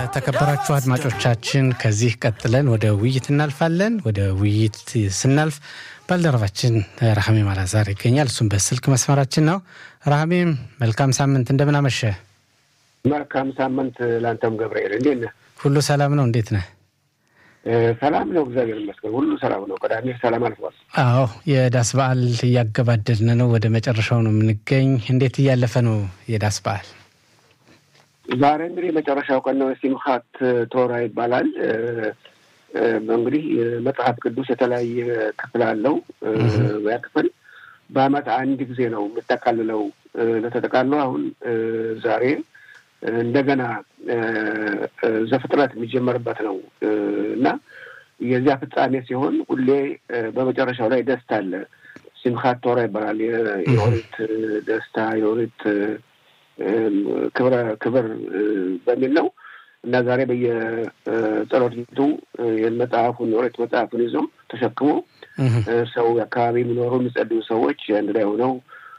የተከበራችሁ አድማጮቻችን ከዚህ ቀጥለን ወደ ውይይት እናልፋለን። ወደ ውይይት ስናልፍ ባልደረባችን ረሃሜም አላዛር ይገኛል። እሱም በስልክ መስመራችን ነው። ረሃሜም መልካም ሳምንት፣ እንደምን አመሸ? መልካም ሳምንት ለአንተም ገብርኤል፣ እንዴት ነህ? ሁሉ ሰላም ነው? እንዴት ነህ? ሰላም ነው፣ እግዚአብሔር ይመስገን፣ ሁሉ ሰላም ነው። ቅዳሜ ሰላም አልፏል። አዎ፣ የዳስ በዓል እያገባደድን ነው፣ ወደ መጨረሻው ነው የምንገኝ። እንዴት እያለፈ ነው የዳስ በዓል? ዛሬ እንግዲህ የመጨረሻው ቀን ነው። ሲምሃት ቶራ ይባላል። እንግዲህ መጽሐፍ ቅዱስ የተለያየ ክፍል አለው። ያ ክፍል በዓመት አንድ ጊዜ ነው የምጠቃልለው። ለተጠቃለው አሁን ዛሬ እንደገና ዘፍጥረት የሚጀመርበት ነው እና የዚያ ፍጻሜ ሲሆን ሁሌ በመጨረሻው ላይ ደስታ አለ። ሲምሃት ቶራ ይባላል። የኦሪት ደስታ የኦሪት ክብረ ክብር በሚል ነው እና ዛሬ በየጸሎት ቤቱ መጽሐፉን ኦሪት መጽሐፉን ይዞ ተሸክሞ ሰው አካባቢ የሚኖሩ የሚጸልዩ ሰዎች አንድ ላይ ሆነው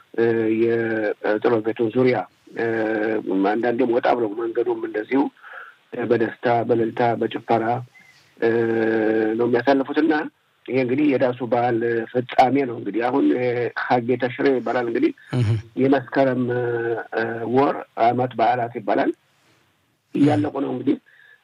የጸሎት ቤቱን ዙሪያ አንዳንዴም ወጣ ብለው መንገዱም እንደዚሁ በደስታ በእልልታ በጭፈራ ነው የሚያሳልፉት እና ይሄ እንግዲህ የዳሱ በዓል ፍጻሜ ነው። እንግዲህ አሁን ሀጌ ተሽሬ ይባላል። እንግዲህ የመስከረም ወር አመት በዓላት ይባላል። እያለቁ ነው እንግዲህ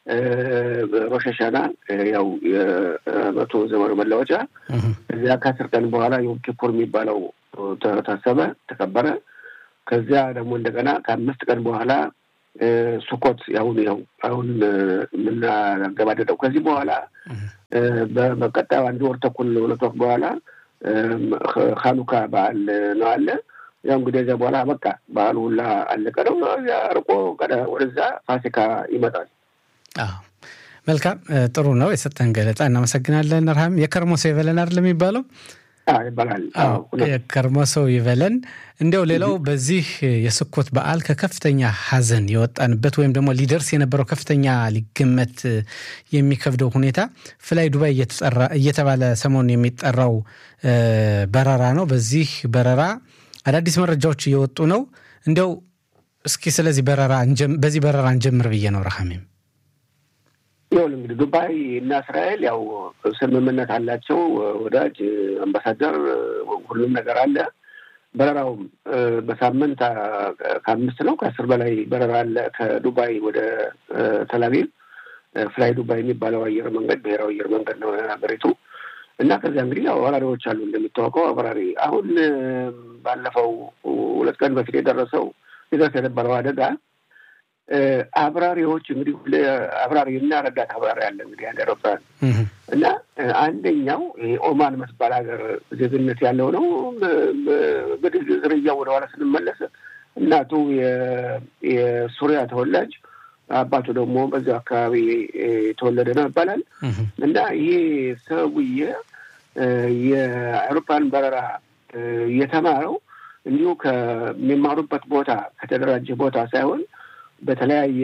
ሮሸሻና ያው የመቶ ዘመኑ መለወጫ እዚያ ከአስር ቀን በኋላ ዮም ኪፑር የሚባለው ታሰበ፣ ተከበረ። ከዚያ ደግሞ እንደገና ከአምስት ቀን በኋላ ሱኮት ያሁን ያው አሁን የምናገባደደው ከዚህ በኋላ በቀጣዩ አንድ ወር ተኩል ሁለት ወር በኋላ ሀኑካ በዓል ነው አለ። ያው እንግዲህ እዚያ በኋላ በቃ በዓሉ ሁላ አለቀ ነው። እዚያ ርቆ ወደዛ ፋሲካ ይመጣል። መልካም ጥሩ ነው የሰጠን ገለጻ እናመሰግናለን። ረሃም የከርሞ ሰው ይበለን አይደል የሚባለው ይባላል። የከርሞ ሰው ይበለን። እንዲያው ሌላው በዚህ የስኮት በዓል ከከፍተኛ ሐዘን የወጣንበት ወይም ደግሞ ሊደርስ የነበረው ከፍተኛ ሊገመት የሚከብደው ሁኔታ ፍላይ ዱባይ እየተባለ ሰሞኑን የሚጠራው በረራ ነው። በዚህ በረራ አዳዲስ መረጃዎች እየወጡ ነው። እንዲያው እስኪ ስለዚህ በረራ በዚህ በረራ እንጀምር ብዬ ነው ረሃሜም ይሁን እንግዲህ ዱባይ እና እስራኤል ያው ስምምነት አላቸው። ወዳጅ አምባሳደር፣ ሁሉም ነገር አለ። በረራውም በሳምንት ከአምስት ነው ከአስር በላይ በረራ አለ ከዱባይ ወደ ተላቪቭ ፍላይ ዱባይ የሚባለው አየር መንገድ ብሔራዊ አየር መንገድ ነው ሀገሪቱ እና ከዚያ እንግዲህ ያው አብራሪዎች አሉ እንደሚታወቀው አብራሪ አሁን ባለፈው ሁለት ቀን በፊት የደረሰው ሊደርስ የነበረው አደጋ አብራሪዎች እንግዲህ አብራሪ እና ረዳት አብራሪ አለ እንግዲህ አንድ አውሮፕላን እና አንደኛው ኦማን መስባል ሀገር ዜግነት ያለው ነው። እንግዲህ ዝርያ ወደኋላ ስንመለስ እናቱ የሱሪያ ተወላጅ አባቱ ደግሞ በዚያው አካባቢ የተወለደ ነው ይባላል እና ይሄ ሰውዬ የአውሮፕላን በረራ የተማረው እንዲሁ ከሚማሩበት ቦታ ከተደራጀ ቦታ ሳይሆን በተለያየ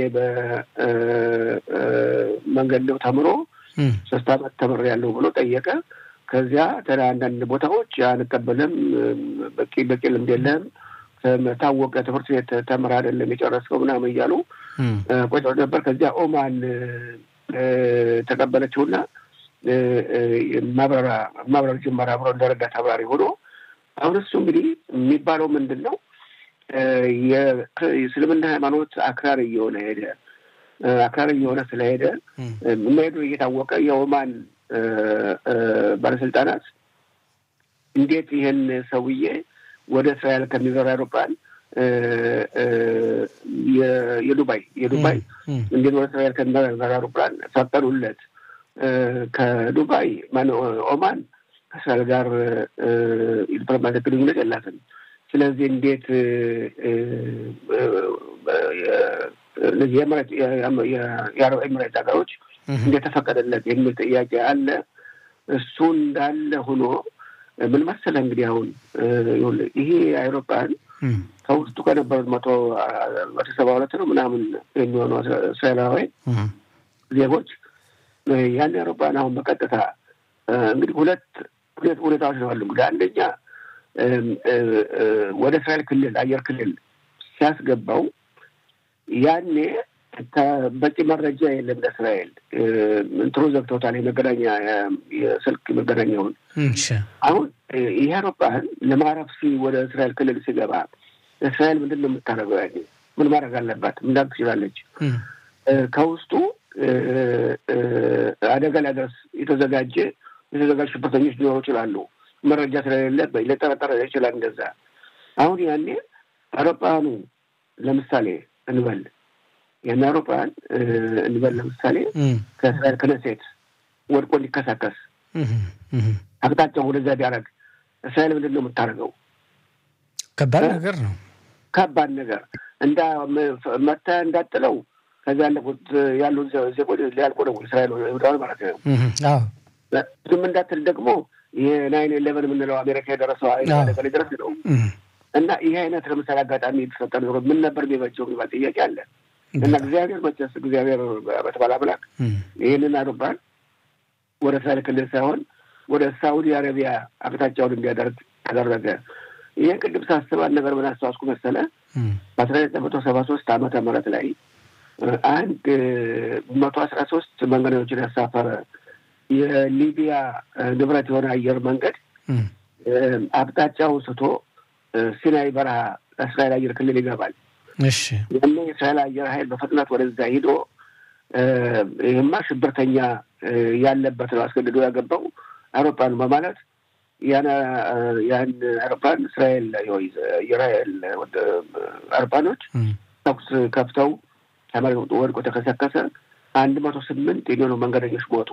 በመንገድ ነው ተምሮ ሶስት አመት ተምር ያለው ብሎ ጠየቀ። ከዚያ አንዳንድ ቦታዎች አንቀበልም፣ በቂ በቂ ልምድ የለም፣ ታወቀ ትምህርት ቤት ተምር አይደለም የጨረስከው ምናምን እያሉ ቆጭ ነበር። ከዚያ ኦማን ተቀበለችውና ማብረራ ማብረር ጀመረ አብሮ እንደረዳት አብራሪ ሆኖ አሁን እሱ እንግዲህ የሚባለው ምንድን ነው የእስልምና ሃይማኖት አክራሪ እየሆነ ሄደ። አክራሪ እየሆነ ስለሄደ መሄዱ እየታወቀ የኦማን ባለስልጣናት እንዴት ይህን ሰውዬ ወደ እስራኤል ከሚበራ አውሮፕላን የዱባይ የዱባይ እንዴት ወደ እስራኤል ከሚበራ አውሮፕላን ፈቀዱለት? ከዱባይ ኦማን ከእስራኤል ጋር ዲፕሎማቲክ ግንኙነት የላትም። ስለዚህ እንዴት የአረብ ኤምሬት ሀገሮች እንዴት ተፈቀደለት የሚል ጥያቄ አለ። እሱ እንዳለ ሆኖ ምን መሰለህ እንግዲህ አሁን ይሄ አይሮፕላን ከውስጡ ከነበሩት መቶ መቶ ሰባ ሁለት ነው ምናምን የሚሆኑ እስራኤላውያን ዜጎች ያን አይሮፕላን አሁን በቀጥታ እንግዲህ ሁለት ሁለት ሁኔታዎች ነው አሉ። እንግዲህ አንደኛ ወደ እስራኤል ክልል አየር ክልል ሲያስገባው ያኔ በቂ መረጃ የለም ለእስራኤል እንትኑ ዘግተውታል። የመገናኛ የስልክ መገናኛውን አሁን ይህ አውሮፕላን ለማረፍ ሲ ወደ እስራኤል ክልል ሲገባ እስራኤል ምንድን ነው የምታደርገው? ያኔ ምን ማድረግ አለባት? ምንዳግ ትችላለች? ከውስጡ አደጋ ሊያደርስ የተዘጋጀ የተዘጋጁ ሽብርተኞች ሊኖሩ ይችላሉ። መረጃ ስለሌለ ሊጠረጠረ ይችላል። እንደዛ አሁን ያኔ አውሮፕላኑ ለምሳሌ እንበል ያን አውሮፕላን እንበል ለምሳሌ ከእስራኤል ክነሴት ወድቆ እንዲከሳከስ አቅጣጫው ወደዛ ቢያደርግ እስራኤል ምንድን ነው የምታደርገው? ከባድ ነገር ነው። ከባድ ነገር እንዳ መታ እንዳጥለው ከዚያ ያለፉት ያሉት ዜጎች ሊያልቁ ነው። እስራኤል ወደዋል ማለት ነው። ዝም እንዳትል ደግሞ የናይን ኤሌቨን የምንለው አሜሪካ የደረሰው አደጋ ሊደረስ ነው እና ይህ አይነት ለምሳሌ አጋጣሚ የተፈጠረ ኖሮ ምን ነበር የሚበጀው የሚባል ጥያቄ አለ እና እግዚአብሔር መቸስ እግዚአብሔር በተባለ አምላክ ይህንን አውሮፕላን ወደ እስራኤል ክልል ሳይሆን ወደ ሳኡዲ አረቢያ አቅጣጫውን እንዲያደርግ ተደረገ። ይህን ቅድም ሳስባል ነገር ምን አስተዋስኩ መሰለ በአስራ ዘጠኝ መቶ ሰባ ሶስት ዓመተ ምህረት ላይ አንድ መቶ አስራ ሶስት መንገደኞችን ያሳፈረ የሊቢያ ንብረት የሆነ አየር መንገድ አቅጣጫውን ስቶ ሲናይ በረሃ እስራኤል አየር ክልል ይገባል። ያኔ የእስራኤል አየር ኃይል በፍጥነት ወደዛ ሂዶ ይህማ ሽብርተኛ ያለበት ነው አስገድዶ ያገባው አውሮፕላኑ በማለት ያን ያን አውሮፕላን እስራኤል የራኤል አውሮፕላኖች ተኩስ ከፍተው ተመልጦ ወድቆ ተከሰከሰ። አንድ መቶ ስምንት የሚሆኑ መንገደኞች ሞቱ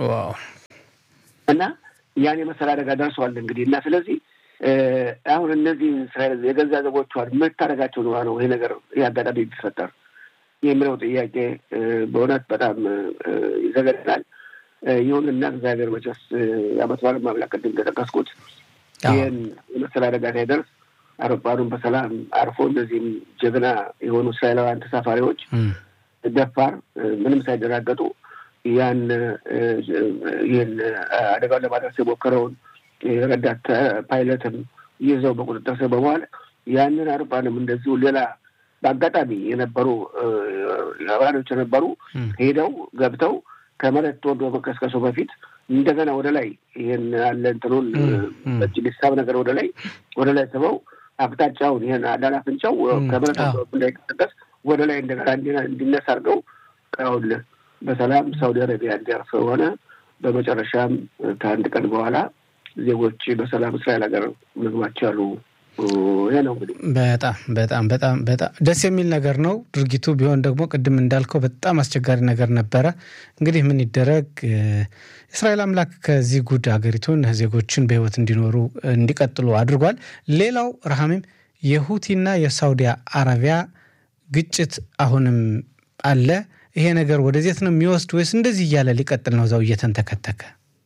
እና ያን የመሰለ አደጋ ደርሰዋል። እንግዲህ እና ስለዚህ አሁን እነዚህ እስራኤል የገዛ ዜጎቿን የምታደርጋቸው ነው ነው ይሄ ነገር ይህ አጋጣሚ ቢፈጠር የሚለው ጥያቄ በእውነት በጣም ይዘገናል። ይሁንና እግዚአብሔር መቼስ የዓመት በዓል ማምላክ ቅድም እንደጠቀስኩት ይህን የመሰለ አደጋ ሳይደርስ አውሮፕላኑን በሰላም አርፎ እነዚህም ጀግና የሆኑ እስራኤላውያን ተሳፋሪዎች ደፋር ምንም ሳይደናገጡ ያን ይህን አደጋውን ለማድረስ የሞከረውን ረዳት ፓይለትም ይዘው በቁጥጥር ስር በመዋል ያንን አውሮፕላንም እንደዚሁ ሌላ በአጋጣሚ የነበሩ አብራሪዎች የነበሩ ሄደው ገብተው ከመሬት ተወርዶ መቀስቀሱ በፊት እንደገና ወደ ላይ ይህን ያለ እንትኑን ሊሳብ ነገር ወደ ላይ ወደ ላይ ስበው አቅጣጫውን ይህን አዳን አፍንጫው ከመሬት እንዳይቀሰቀስ ወደ ላይ እንደገና እንዲነሳ አድርገው ሁል በሰላም ሳውዲ አረቢያ እንዲያርፍ ሆነ። በመጨረሻም ከአንድ ቀን በኋላ ዜጎች በሰላም እስራኤል ሀገር መግባት ቻሉ። ይሄ ነው እንግዲህ በጣም በጣም በጣም በጣም ደስ የሚል ነገር ነው። ድርጊቱ ቢሆን ደግሞ ቅድም እንዳልከው በጣም አስቸጋሪ ነገር ነበረ። እንግዲህ ምን ይደረግ፣ እስራኤል አምላክ ከዚህ ጉድ ሀገሪቱን ዜጎችን በህይወት እንዲኖሩ እንዲቀጥሉ አድርጓል። ሌላው ረሃሚም የሁቲና የሳውዲ አረቢያ ግጭት አሁንም አለ። ይሄ ነገር ወደዚት ነው የሚወስድ ወይስ እንደዚህ እያለ ሊቀጥል ነው? እዛው እየተንተከተከ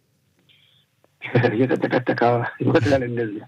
እየተንተከተከ ይመስላል እንደዚህ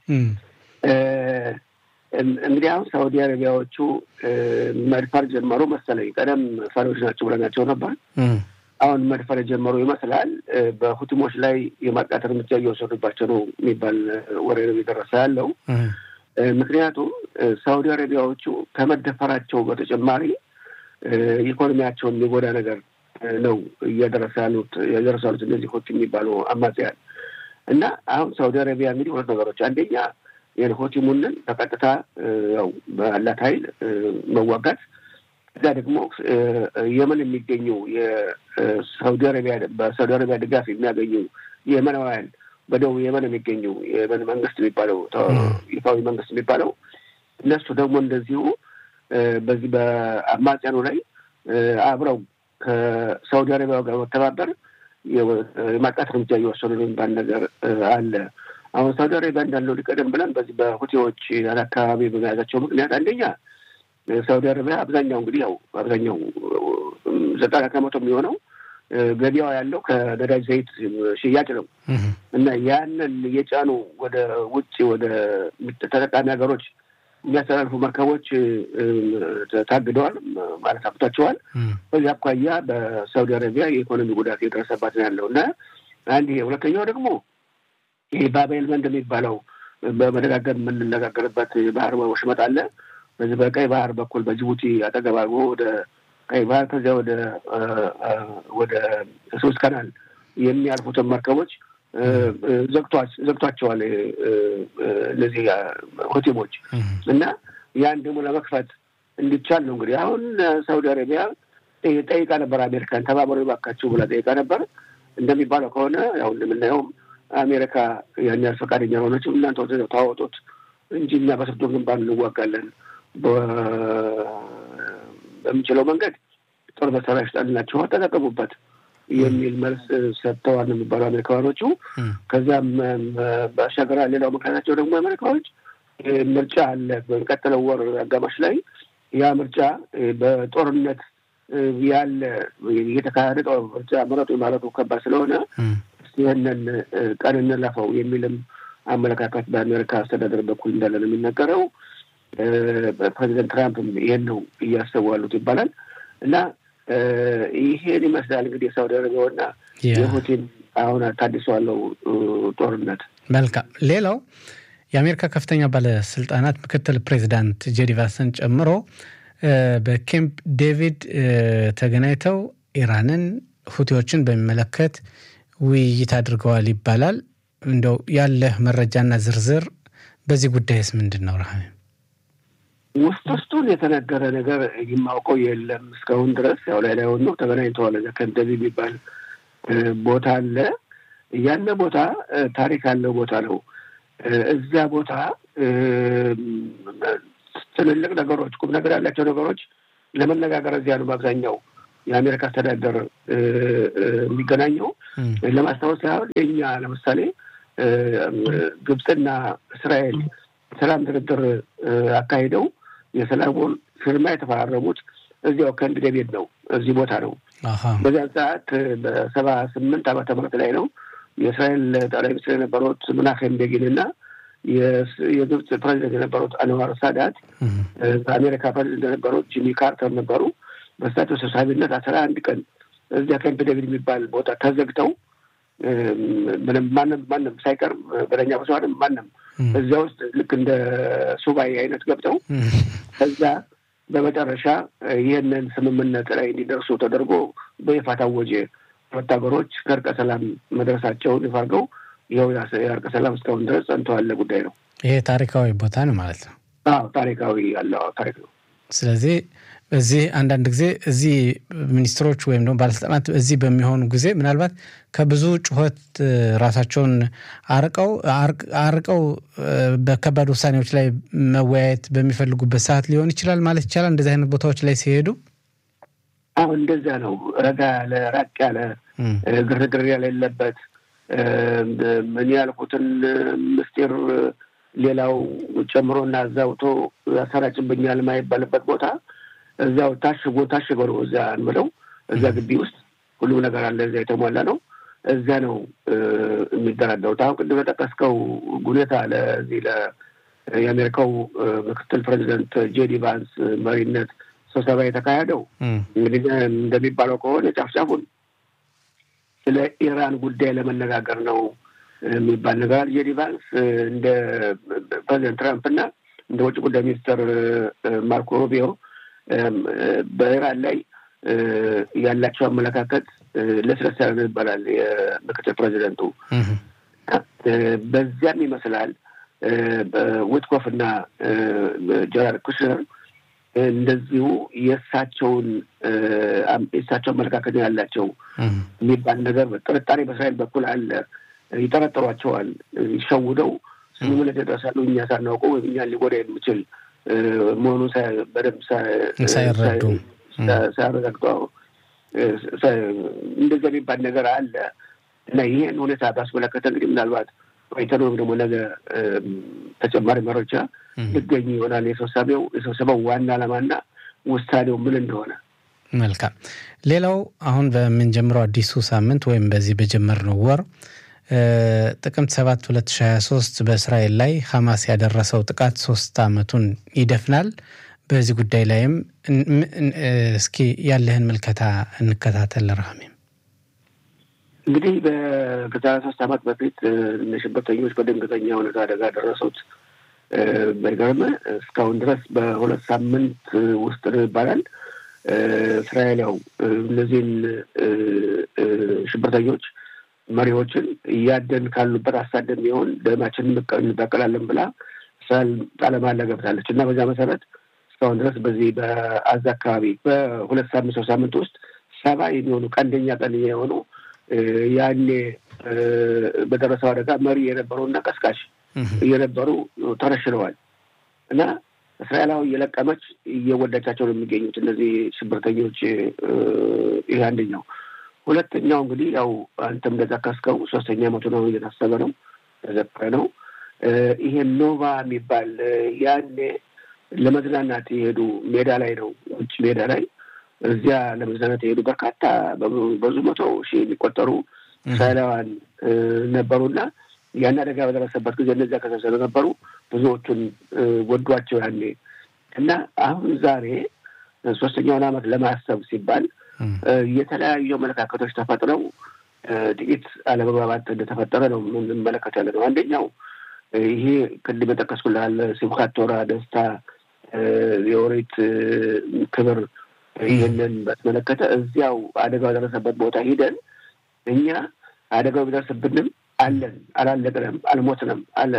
እንግዲህ አሁን ሳውዲ አረቢያዎቹ መድፈር ጀመሩ መሰለኝ። ቀደም ፈሪዎች ናቸው ብለናቸው ነበር። አሁን መድፈር የጀመሩ ይመስላል። በሁቲሞች ላይ የማጥቃት እርምጃ እየወሰዱባቸው ነው የሚባል ወሬ ነው እየደረሰ ያለው። ምክንያቱም ሳውዲ አረቢያዎቹ ከመደፈራቸው በተጨማሪ ኢኮኖሚያቸውን የሚጎዳ ነገር ነው እያደረሰ ያሉት እያደረሱ ያሉት እነዚህ ሁቲ የሚባሉ አማጽያን እና አሁን ሳውዲ አረቢያ እንግዲህ ሁለት ነገሮች አንደኛ የሆቲሙንን በቀጥታ ያው ባላት ኃይል መዋጋት እዛ ደግሞ የመን የሚገኙ የሳውዲ አረቢያ በሳውዲ አረቢያ ድጋፍ የሚያገኙ የመናውያን በደቡብ የመን የሚገኙ የመን መንግስት የሚባለው ይፋዊ መንግስት የሚባለው እነሱ ደግሞ እንደዚሁ በዚህ በአማጽያኑ ላይ አብረው ከሳውዲ አረቢያ ጋር መተባበር የማጥቃት እርምጃ እየወሰዱ ነው የሚባል ነገር አለ። አሁን ሳውዲ አረቢያ እንዳለው ሊቀደም ብለን በዚህ በሁቲዎች አካባቢ በመያዛቸው ምክንያት አንደኛ ሳውዲ አረቢያ አብዛኛው እንግዲህ ያው አብዛኛው ዘጠና ከመቶ የሚሆነው ገቢያው ያለው ከነዳጅ ዘይት ሽያጭ ነው እና ያንን የጫኑ ወደ ውጭ ወደ ተጠቃሚ ሀገሮች የሚያስተላልፉ መርከቦች ታግደዋል ማለት አብቷቸዋል። በዚህ አኳያ በሳውዲ አረቢያ የኢኮኖሚ ጉዳት የደረሰባት ነው ያለው እና አንድ ይሄ ሁለተኛው ደግሞ ይሄ ባቤል መንድ የሚባለው በመደጋገም የምንነጋገርበት የባህር ወሽመጥ አለ። በዚህ በቀይ ባህር በኩል በጅቡቲ አጠገብ አድርጎ ወደ ቀይ ባህር ከዚያ ወደ ወደ ሶስት ካናል የሚያልፉትን መርከቦች ዘግቷቸዋል እነዚህ ሆቴሎች እና ያን ደግሞ ለመክፈት እንዲቻል ነው እንግዲህ አሁን ሳውዲ አረቢያ ጠይቃ ነበር። አሜሪካን ተባበሩ ባካችሁ ብላ ጠይቃ ነበር። እንደሚባለው ከሆነ ያው እንደምናየውም አሜሪካ ያን ያህል ፈቃደኛ ሆነች። እናንተ ታወጡት እንጂ እኛ በስርዶ ግንባር እንዋጋለን በምንችለው መንገድ ጦር መሳሪያ ሽጣልናችሁ ተጠቀሙበት የሚል መልስ ሰጥተዋል ነው የሚባሉ አሜሪካኖቹ። ከዚያም ባሻገር ሌላው ምክንያታቸው ደግሞ አሜሪካኖች ምርጫ አለ በሚቀጥለው ወር አጋማሽ ላይ ያ ምርጫ በጦርነት ያለ እየተካሄደ ጦር ምርጫ ምረጡ ማለቱ ከባድ ስለሆነ ይህንን ቀን እንለፈው የሚልም አመለካከት በአሜሪካ አስተዳደር በኩል እንዳለ ነው የሚነገረው። ፕሬዚደንት ትራምፕም ይህን ነው እያሰቡ ያሉት ይባላል እና ይሄን ይመስላል እንግዲህ የሳውዲ አረቢያውና የፑቲን አሁን ታድሰዋለው ጦርነት። መልካም። ሌላው የአሜሪካ ከፍተኛ ባለስልጣናት ምክትል ፕሬዚዳንት ጄዲ ቫንስን ጨምሮ በኬምፕ ዴቪድ ተገናኝተው ኢራንን፣ ሁቲዎችን በሚመለከት ውይይት አድርገዋል ይባላል። እንደው ያለህ መረጃና ዝርዝር በዚህ ጉዳይስ ምንድን ነው? ረሃ ውስጥ ውስጡን የተነገረ ነገር የማውቀው የለም እስካሁን ድረስ። ያው ላይ ላይ ሆኖ ተገናኝተዋል። ከምፕ ዴቪድ የሚባል ቦታ አለ። ያነ ቦታ ታሪክ ያለው ቦታ ነው። እዚያ ቦታ ትልልቅ ነገሮች፣ ቁም ነገር ያላቸው ነገሮች ለመነጋገር እዚያ ነው በአብዛኛው የአሜሪካ አስተዳደር የሚገናኘው። ለማስታወስ ያህል የኛ ለምሳሌ ግብፅና እስራኤል ሰላም ድርድር አካሂደው የሰላሙን ፊርማ የተፈራረሙት እዚያው ከምፕ ዴቪድ ነው፣ እዚህ ቦታ ነው። በዚያን ሰዓት በሰባ ስምንት ዓመተ ምህረት ላይ ነው የእስራኤል ጠቅላይ ሚኒስትር የነበሩት ምናሄም ቤጊን እና የግብፅ ፕሬዚደንት የነበሩት አንዋር ሳዳት በአሜሪካ ፕሬዚደንት የነበሩት ጂሚ ካርተር ነበሩ። በእሳቸው ሰብሳቢነት አስራ አንድ ቀን እዚያ ከምፕ ዴቪድ የሚባል ቦታ ተዘግተው ምንም ማንም ማንም ሳይቀር በደኛ በሰዋንም ማንም እዚያ ውስጥ ልክ እንደ ሱባኤ አይነት ገብተው ከዛ በመጨረሻ ይህንን ስምምነት ላይ እንዲደርሱ ተደርጎ በይፋ ታወጀ። ሁለት ሀገሮች ከእርቀ ሰላም መድረሳቸውን ይፋ አድርገው ይኸው የእርቀ ሰላም እስካሁን ድረስ ጸንቶ ያለ ጉዳይ ነው። ይሄ ታሪካዊ ቦታ ነው ማለት ነው። አዎ ታሪካዊ ያለው ታሪክ ነው። ስለዚህ እዚህ አንዳንድ ጊዜ እዚህ ሚኒስትሮች ወይም ደግሞ ባለስልጣናት እዚህ በሚሆኑ ጊዜ ምናልባት ከብዙ ጩኸት ራሳቸውን አርቀው አርቀው በከባድ ውሳኔዎች ላይ መወያየት በሚፈልጉበት ሰዓት ሊሆን ይችላል ማለት ይቻላል። እንደዚህ አይነት ቦታዎች ላይ ሲሄዱ አሁን እንደዚያ ነው። ረጋ ያለ ራቅ ያለ ግርግር የሌለበት ምን ያልኩትን ምስጢር ሌላው ጨምሮና አዛውቶ ያሰራጭብኛል የማይባልበት ቦታ እዚያው ታሽጎ ታሽጎ ነው እዚያ እንበለው እዚያ ግቢ ውስጥ ሁሉም ነገር አለ። እዚያ የተሟላ ነው። እዚያ ነው የሚደራደሩት። አሁን ቅድም የጠቀስከው ሁኔታ ለዚህ የአሜሪካው ምክትል ፕሬዚደንት ጄዲ ቫንስ መሪነት ስብሰባ የተካሄደው እንግዲህ እንደሚባለው ከሆነ ጫፍጫፉን ስለ ኢራን ጉዳይ ለመነጋገር ነው የሚባል ነገር አለ። ጄዲ ቫንስ እንደ ፕሬዚደንት ትራምፕ እና እንደ ውጭ ጉዳይ ሚኒስትር ማርኮ ሩቢዮ በኢራን ላይ ያላቸው አመለካከት ለስለስ ያለ ነው ይባላል የምክትል ፕሬዚደንቱ። በዚያም ይመስላል ዊትኮፍ እና ጀራርድ ኩሽነር እንደዚሁ የእሳቸውን የእሳቸው አመለካከት ያላቸው የሚባል ነገር ጥርጣሬ በእስራኤል በኩል አለ። ይጠረጥሯቸዋል። ይሸውደው ስምምነት ይደርሳሉ እኛ ሳናውቀው ወይም እኛን ሊጎዳ የሚችል መሆኑን በደንብ ሳይረዱ ሳያረጋግጡ እንደዚያ የሚባል ነገር አለ እና ይህን ሁኔታ ባስመለከተ እንግዲህ ምናልባት ቆይተን ወይም ደግሞ ነገ ተጨማሪ መረጃ ሊገኝ ይሆናል። የስብሰባው የስብሰባው ዋና ዓላማና ውሳኔው ምን እንደሆነ። መልካም። ሌላው አሁን በምንጀምረው አዲሱ ሳምንት ወይም በዚህ በጀመርነው ወር ጥቅምት 7 2023 በእስራኤል ላይ ሐማስ ያደረሰው ጥቃት ሶስት ዓመቱን ይደፍናል። በዚህ ጉዳይ ላይም እስኪ ያለህን ምልከታ እንከታተል። ረሃሜም እንግዲህ ከዛሬ ሶስት ዓመት በፊት ሽብርተኞች በድንገተኛ ሁኔታ አደጋ ደረሱት። በገርም እስካሁን ድረስ በሁለት ሳምንት ውስጥ ነው ይባላል እስራኤል ያው እነዚህን ሽብርተኞች መሪዎችን እያደን ካሉበት አሳደን ቢሆን ደማችን እንበቀላለን ብላ እስራኤል ቃለ መሃላ ገብታለች እና በዛ መሰረት እስካሁን ድረስ በዚህ በአዛ አካባቢ በሁለት ሳምንት ሶስት ሳምንት ውስጥ ሰባ የሚሆኑ ቀንደኛ ቀንደኛ የሆኑ ያኔ በደረሰው አደጋ መሪ የነበሩና ቀስቃሽ እየነበሩ ተረሽነዋል እና እስራኤላዊ እየለቀመች እየወዳቻቸው ነው የሚገኙት እነዚህ ሽብርተኞች። ይህ አንደኛው። ሁለተኛው እንግዲህ ያው አንተም እንደጠቀስከው ሶስተኛ ዓመቱ ነው እየታሰበ ነው ተዘክረ ነው። ይሄ ኖቫ የሚባል ያኔ ለመዝናናት የሄዱ ሜዳ ላይ ነው ውጭ ሜዳ ላይ እዚያ ለመዝናናት የሄዱ በርካታ በብዙ መቶ ሺህ የሚቆጠሩ እስራኤላውያን ነበሩና ያን አደጋ በደረሰበት ጊዜ እነዚያ ከሰሰሉ ነበሩ ብዙዎቹን ወዷቸው ያኔ እና አሁን ዛሬ ሶስተኛውን ዓመት ለማሰብ ሲባል የተለያዩ አመለካከቶች ተፈጥረው ጥቂት አለመግባባት እንደተፈጠረ ነው የምንመለከት ያለ ነው። አንደኛው ይሄ ቅድም የጠቀስኩልሃል ስብከት ቶራ፣ ደስታ፣ የኦሪት ክብር ይህንን በተመለከተ እዚያው አደጋው የደረሰበት ቦታ ሂደን እኛ አደጋው ቢደርስብንም አለን፣ አላለቅንም፣ አልሞትንም፣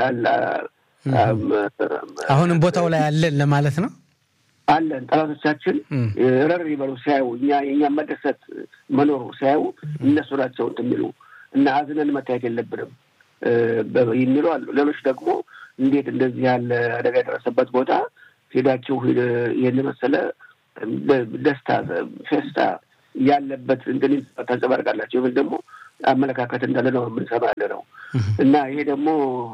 አሁንም ቦታው ላይ አለን ለማለት ነው። አለን ጠላቶቻችን ረር ይበሉ ሲያዩ እኛ የእኛ መደሰት መኖሩ ሲያዩ እነሱ ናቸው እንትን የሚሉ እና አዝነን መታየት የለብንም የሚሉ አሉ። ሌሎች ደግሞ እንዴት እንደዚህ ያለ አደጋ የደረሰበት ቦታ ሄዳችሁ ይህን መሰለ ደስታ ፌስታ ያለበት እንትን ታንጸባርቃላቸው የሚል ደግሞ አመለካከት እንዳለ ነው የምንሰማ ያለ ነው እና ይሄ ደግሞ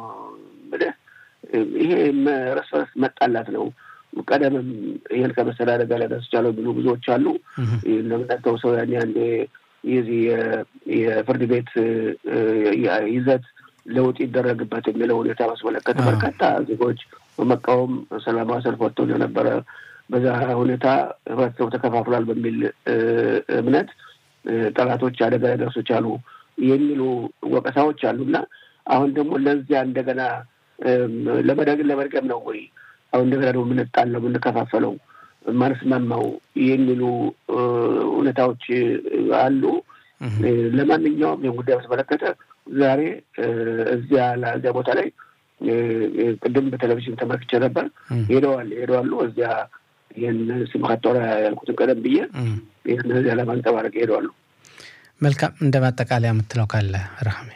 ይሄ እርስ በርስ መጣላት ነው። ቀደምም ይህን ከመሰለ አደጋ ላይ ደርሶቻለሁ የሚሉ ብዙዎች አሉ። እንደምናስተው ሰው ያኔ አንዴ የዚህ የፍርድ ቤት ይዘት ለውጥ ይደረግበት የሚለው ሁኔታ ማስመለከተ በርካታ ዜጎች በመቃወም ሰላማዊ ሰልፍ ወጥተው እንደነበረ በዛ ሁኔታ ህብረተሰቡ ተከፋፍሏል በሚል እምነት ጠላቶች አደጋ ሊደርሱ ቻሉ የሚሉ ወቀሳዎች አሉ እና አሁን ደግሞ ለዚያ እንደገና ለመደግን ለመድገም ነው ወይ አሁን እንደገና ደግሞ የምንጣለው የምንከፋፈለው ማንስማማው የሚሉ ሁኔታዎች አሉ። ለማንኛውም ይህን ጉዳይ በተመለከተ ዛሬ እዚያ እዚያ ቦታ ላይ ቅድም በቴሌቪዥን ተመልክቼ ነበር። ሄደዋል ሄደዋሉ እዚያ ይህን ስብከት ቶራ ያልኩትን ቀደም ብዬ ይህን እዚያ ለማንጸባረቅ ሄደዋሉ። መልካም እንደ ማጠቃለያ የምትለው ካለ ረሃሜ?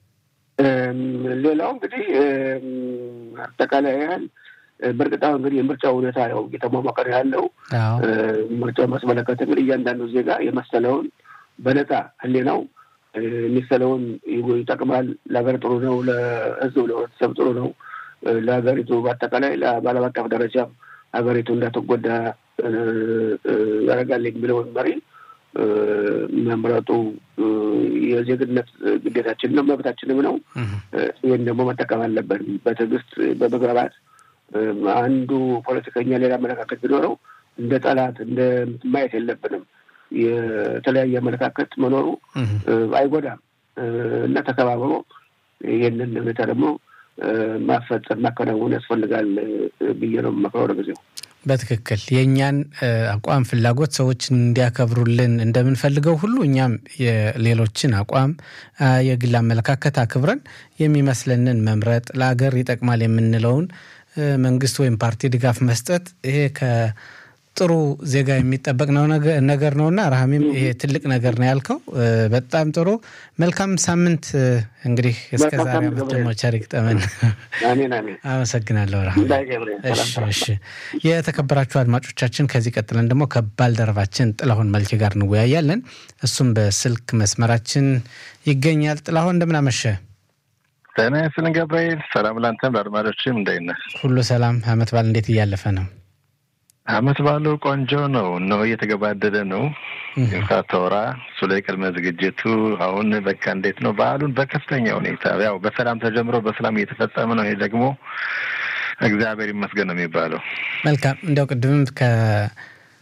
ሌላው እንግዲህ አጠቃላይ ያህል በእርግጥ አሁን እንግዲህ የምርጫ ሁኔታ ነው እየተሟሟቀ ነው ያለው። ምርጫው ማስመለከት እንግዲህ እያንዳንዱ ዜጋ የመሰለውን በነፃ ህሊናው የሚሰለውን ይጠቅማል፣ ለሀገር ጥሩ ነው፣ ለህዝቡ ለህብረተሰብ ጥሩ ነው፣ ለሀገሪቱ በአጠቃላይ በዓለም አቀፍ ደረጃም ሀገሪቱ እንዳትጎዳ ያደርጋል የሚለውን መሪ መምረጡ የዜግነት ግዴታችን ነው፣ መብታችንም ነው። ይህን ደግሞ መጠቀም አለብን በትዕግስት በመግባባት አንዱ ፖለቲከኛ ሌላ አመለካከት ቢኖረው እንደ ጠላት እንደ ማየት የለብንም። የተለያየ አመለካከት መኖሩ አይጎዳም እና ተከባብሮ ይህንን ሁኔታ ደግሞ ማፈጸም ማከናወን ያስፈልጋል ብዬ ነው የምመክረው ለጊዜው። በትክክል የእኛን አቋም ፍላጎት ሰዎች እንዲያከብሩልን እንደምንፈልገው ሁሉ እኛም የሌሎችን አቋም የግል አመለካከት አክብረን የሚመስለንን መምረጥ ለአገር ይጠቅማል የምንለውን መንግስት ወይም ፓርቲ ድጋፍ መስጠት ይሄ ከጥሩ ዜጋ የሚጠበቅ ነው ነገር ነውና ረሃሜም ይሄ ትልቅ ነገር ነው ያልከው። በጣም ጥሩ መልካም ሳምንት። እንግዲህ እስከ ዛሬ ዓመት ደግሞ ቸር ይግጠመን። አመሰግናለሁ ረሃሜ። እሺ የተከበራችሁ አድማጮቻችን፣ ከዚህ ቀጥለን ደግሞ ከባልደረባችን ጥላሁን መልኬ ጋር እንወያያለን። እሱም በስልክ መስመራችን ይገኛል። ጥላሁን እንደምን አመሸ? ጤና ይስጥልን ገብርኤል። ሰላም ላንተም ለአድማጮችም እንደት ነህ? ሁሉ ሰላም። አመት በዓል እንዴት እያለፈ ነው? አመት በዓሉ ቆንጆ ነው ነው እየተገባደደ ነው። ሳተወራ እሱ ላይ ቅድመ ዝግጅቱ አሁን በቃ እንዴት ነው በዓሉን በከፍተኛ ሁኔታ ያው በሰላም ተጀምሮ በሰላም እየተፈጸመ ነው። ይሄ ደግሞ እግዚአብሔር ይመስገን ነው የሚባለው። መልካም እንዲያው ቅድምም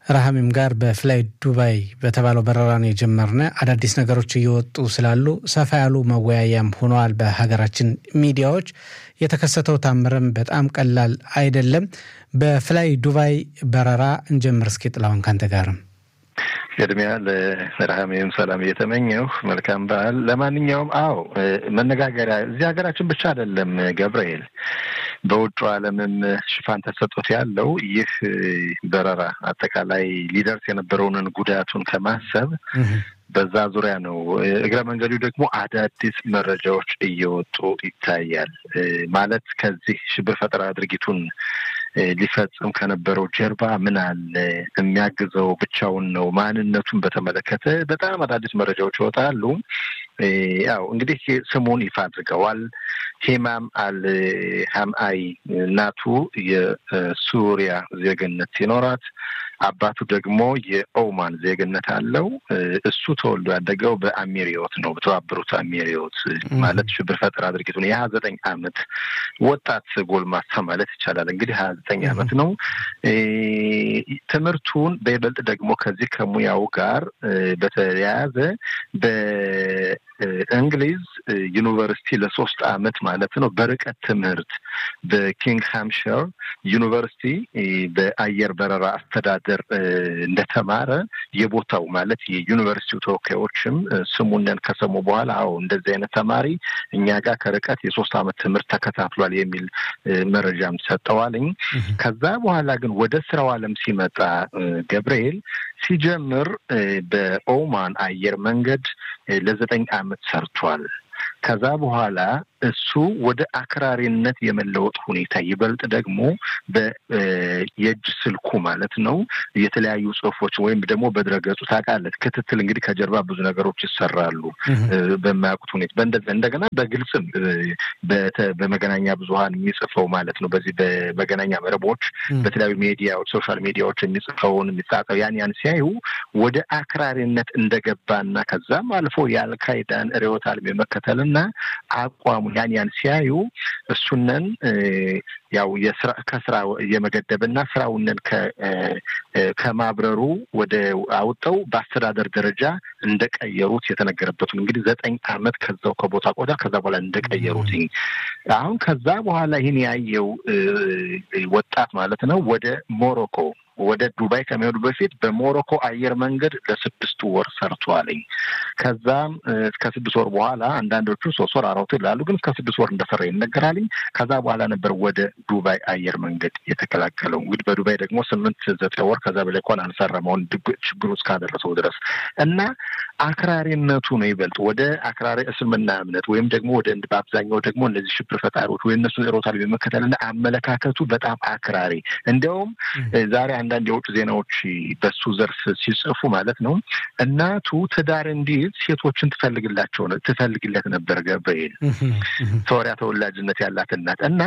ረሃሚም ጋር በፍላይ ዱባይ በተባለው በረራ ነው የጀመርነ። አዳዲስ ነገሮች እየወጡ ስላሉ ሰፋ ያሉ መወያያም ሆነዋል በሀገራችን ሚዲያዎች። የተከሰተው ታምርም በጣም ቀላል አይደለም። በፍላይ ዱባይ በረራ እንጀምር እስኪ ጥላሁን ካንተ ጋርም ቅድሚያ ለረሃሜም ሰላም እየተመኘሁ መልካም በዓል። ለማንኛውም አዎ መነጋገሪያ እዚህ ሀገራችን ብቻ አይደለም ገብርኤል፣ በውጩ ዓለምም ሽፋን ተሰጥቶት ያለው ይህ በረራ አጠቃላይ ሊደርስ የነበረውን ጉዳቱን ከማሰብ በዛ ዙሪያ ነው። እግረ መንገዱ ደግሞ አዳዲስ መረጃዎች እየወጡ ይታያል። ማለት ከዚህ ሽብር ፈጠራ ድርጊቱን ሊፈጽም ከነበረው ጀርባ ምን አለ? የሚያግዘው ብቻውን ነው? ማንነቱን በተመለከተ በጣም አዳዲስ መረጃዎች ይወጣሉ። ያው እንግዲህ ስሙን ይፋ አድርገዋል። ሂማም አል ሀምአይ እናቱ የሱሪያ ዜግነት ሲኖራት አባቱ ደግሞ የኦማን ዜግነት አለው። እሱ ተወልዶ ያደገው በአሚሪዮት ነው፣ በተባበሩት አሚሪዮት ማለት ሽብር ፈጠራ ድርጊቱን የሀያ ዘጠኝ አመት ወጣት ጎልማሳ ማለት ይቻላል። እንግዲህ ሀያ ዘጠኝ አመት ነው። ትምህርቱን በይበልጥ ደግሞ ከዚህ ከሙያው ጋር በተያያዘ በእንግሊዝ ዩኒቨርሲቲ ለሶስት አመት ማለት ነው በርቀት ትምህርት በኪንግ ሃምሽር ዩኒቨርሲቲ በአየር በረራ አስተዳደር እንደተማረ የቦታው ማለት የዩኒቨርሲቲው ተወካዮችም ስሙነን ከሰሙ በኋላ አዎ እንደዚህ አይነት ተማሪ እኛ ጋር ከርቀት የሶስት አመት ትምህርት ተከታትሏል የሚል መረጃም ሰጠዋልኝ። ከዛ በኋላ ግን ወደ ስራው አለም ሲመጣ ገብርኤል ሲጀምር በኦማን አየር መንገድ ለዘጠኝ አመት ሰርቷል። ከዛ በኋላ እሱ ወደ አክራሪነት የመለወጥ ሁኔታ ይበልጥ ደግሞ የእጅ ስልኩ ማለት ነው የተለያዩ ጽሁፎች ወይም ደግሞ በድረገጹ ታውቃለህ፣ ክትትል እንግዲህ ከጀርባ ብዙ ነገሮች ይሰራሉ በማያውቁት ሁኔታ እንደገና በግልጽም በመገናኛ ብዙኃን የሚጽፈው ማለት ነው በዚህ በመገናኛ መረቦች በተለያዩ ሚዲያዎች ሶሻል ሚዲያዎች የሚጽፈውን የሚጻፈው ያን ያን ሲያዩ ወደ አክራሪነት እንደገባና ከዛም አልፎ የአልካይዳን ርዕዮተ ዓለም የመከተልና አቋሙ ያን ያን ሲያዩ እሱነን ያው የስራ ከስራ የመገደብና ስራውንን ከማብረሩ ወደ አውጠው በአስተዳደር ደረጃ እንደቀየሩት የተነገረበት ነው። እንግዲህ ዘጠኝ አመት ከዛው ከቦታ ቆዳ ከዛ በኋላ እንደቀየሩት አሁን ከዛ በኋላ ይህን ያየው ወጣት ማለት ነው ወደ ሞሮኮ ወደ ዱባይ ከሚሄዱ በፊት በሞሮኮ አየር መንገድ ለስድስት ወር ሰርቷልኝ። ከዛም እስከ ስድስት ወር በኋላ አንዳንዶቹ ሶስት ወር አራት ይላሉ፣ ግን እስከ ስድስት ወር እንደሰራ ይነገራልኝ። ከዛ በኋላ ነበር ወደ ዱባይ አየር መንገድ የተቀላቀለው። እንግዲህ በዱባይ ደግሞ ስምንት ዘጠኝ ወር ከዛ በላይ እንኳን አልሰረመውን ችግሩ እስካደረሰው ድረስ እና አክራሪነቱ ነው ይበልጥ ወደ አክራሪ እስልምና እምነት ወይም ደግሞ ወደ በአብዛኛው ደግሞ እነዚህ ሽብር ፈጣሪዎች ወይ እነሱ ሮታል የመከተልና አመለካከቱ በጣም አክራሪ እንዲያውም ዛሬ አንዳንድ የውጭ ዜናዎች በሱ ዘርፍ ሲጽፉ ማለት ነው እናቱ ትዳር እንዲይዝ ሴቶችን ትፈልግላቸው ትፈልግለት ነበር ገብርኤል ሶሪያ ተወላጅነት ያላት እናት እና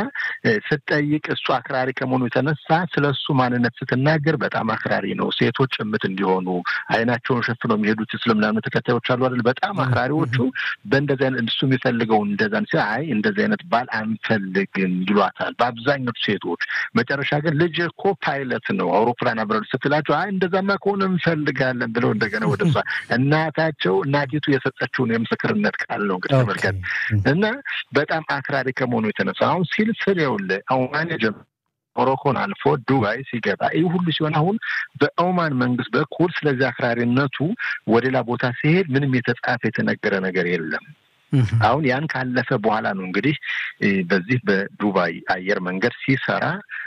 ስትጠይቅ እሱ አክራሪ ከመሆኑ የተነሳ ስለ እሱ ማንነት ስትናገር በጣም አክራሪ ነው ሴቶች ጭምት እንዲሆኑ አይናቸውን ሸፍነው የሚሄዱት እስልምና እምነት ተከታዮች አሉ አይደል በጣም አክራሪዎቹ በእንደዚህ አይነት እሱ የሚፈልገው እንደዛን ሲ አይ እንደዚህ አይነት ባል አንፈልግም ይሏታል በአብዛኞቹ ሴቶች መጨረሻ ግን ልጅ እኮ ፓይለት ነው አውሮፕላን አብረን ስትላቸው አይ እንደዛማ ከሆነ እንፈልጋለን ብለው እንደገና ወደ እሷ እናታቸው እናቲቱ የሰጠችውን የምስክርነት ቃል ነው እንግዲህ ተመልከት እና በጣም አክራሪ ከመሆኑ የተነሳ አሁን ሲል ስል ይኸውልህ አሁን ማኔጀር ሞሮኮን አልፎ ዱባይ ሲገባ ይህ ሁሉ ሲሆን አሁን በኦማን መንግስት በኩል ስለዚህ አክራሪነቱ ወደ ሌላ ቦታ ሲሄድ ምንም የተጻፈ የተነገረ ነገር የለም። አሁን ያን ካለፈ በኋላ ነው እንግዲህ በዚህ በዱባይ አየር መንገድ ሲሰራ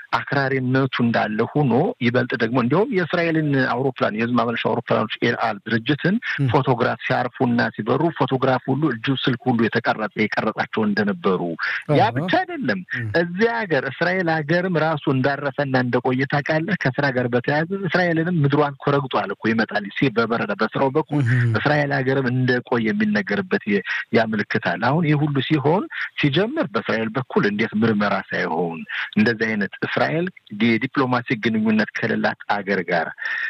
አክራሪነቱ እንዳለ ሆኖ ይበልጥ ደግሞ እንዲሁም የእስራኤልን አውሮፕላን የህዝብ ማመላለሻ አውሮፕላኖች ኤልአል ድርጅትን ፎቶግራፍ ሲያርፉና ሲበሩ ፎቶግራፍ ሁሉ እጁ ስልክ ሁሉ የተቀረጸ የቀረጻቸው እንደነበሩ ያ ብቻ አይደለም። እዚህ ሀገር እስራኤል ሀገርም ራሱ እንዳረፈና እንደቆየ ታውቃለህ። ከስራ ጋር በተያያዘ እስራኤልንም ምድሯን ኮረግጧል እኮ ይመጣል ሲ በበረዳ በስራው በኩል እስራኤል ሀገርም እንደቆየ የሚነገርበት ያመልክታል። አሁን ይህ ሁሉ ሲሆን ሲጀምር በእስራኤል በኩል እንዴት ምርመራ ሳይሆን እንደዚህ አይነት እስራኤል እስራኤል የዲፕሎማሲ ግንኙነት ከሌላት አገር ጋር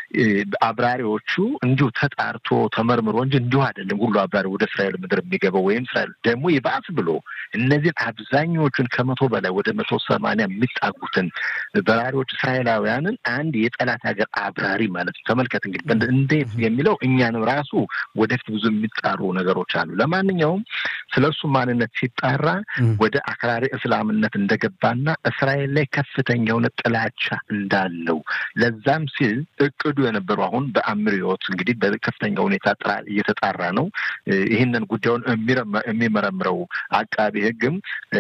አብራሪዎቹ እንዲሁ ተጣርቶ ተመርምሮ እንጂ እንዲሁ አይደለም ሁሉ አብራሪ ወደ እስራኤል ምድር የሚገባው ወይም እስራኤል ደግሞ ይባስ ብሎ እነዚህን አብዛኞቹን ከመቶ በላይ ወደ መቶ ሰማንያ የሚጣጉትን በራሪዎች እስራኤላውያንን አንድ የጠላት ሀገር አብራሪ ማለት ነው። ተመልከት እንግዲህ እንዴት የሚለው እኛንም ራሱ ወደፊት ብዙ የሚጣሩ ነገሮች አሉ። ለማንኛውም ስለ እሱ ማንነት ሲጣራ ወደ አክራሪ እስላምነት እንደገባና እስራኤል ላይ ከፍተኛ የሆነ ጥላቻ እንዳለው ለዛም ሲል እቅዱ የነበሩ አሁን በአምሪዎት እንግዲህ በከፍተኛ ሁኔታ ጥራ እየተጣራ ነው። ይህንን ጉዳዩን የሚመረምረው አቃቢ ሕግም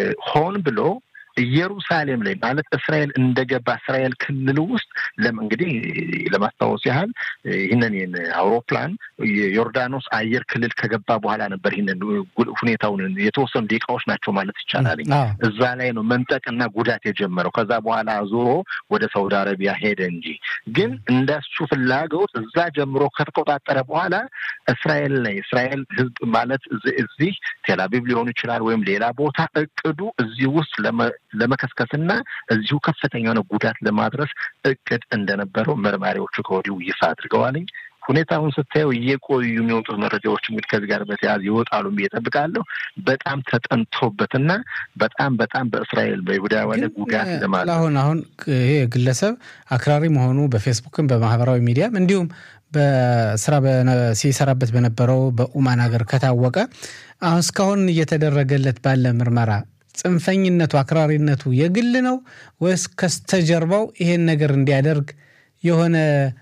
ሆን ብሎ ኢየሩሳሌም ላይ ማለት እስራኤል እንደገባ እስራኤል ክልል ውስጥ ለም እንግዲህ ለማስታወስ ያህል ይህንን ይህን አውሮፕላን የዮርዳኖስ አየር ክልል ከገባ በኋላ ነበር ይህንን ሁኔታውን የተወሰኑ ደቂቃዎች ናቸው ማለት ይቻላል። እዛ ላይ ነው መንጠቅና ጉዳት የጀመረው። ከዛ በኋላ ዞሮ ወደ ሳውዲ አረቢያ ሄደ እንጂ ግን እንደሱ ፍላጎት እዛ ጀምሮ ከተቆጣጠረ በኋላ እስራኤል ላይ እስራኤል ህዝብ ማለት እዚህ ቴልአቪቭ ሊሆን ይችላል ወይም ሌላ ቦታ እቅዱ እዚህ ውስጥ ለመከስከስና እዚሁ ከፍተኛ የሆነ ጉዳት ለማድረስ እቅድ እንደነበረው መርማሪዎቹ ከወዲሁ ይፋ አድርገዋልኝ። ሁኔታውን ስታየው እየቆዩ የሚወጡት መረጃዎች እንግዲህ ከዚህ ጋር በተያያዘ ይወጣሉ ብዬ እጠብቃለሁ። በጣም ተጠንቶበትና በጣም በጣም በእስራኤል በይሁዳውያን ጉዳት ለማለት አሁን አሁን ይሄ ግለሰብ አክራሪ መሆኑ በፌስቡክም በማህበራዊ ሚዲያም እንዲሁም በስራ ሲሰራበት በነበረው በኡማን ሀገር ከታወቀ አሁን እስካሁን እየተደረገለት ባለ ምርመራ ጽንፈኝነቱ አክራሪነቱ የግል ነው ወይስ ከስተጀርባው ይሄን ነገር እንዲያደርግ የሆነ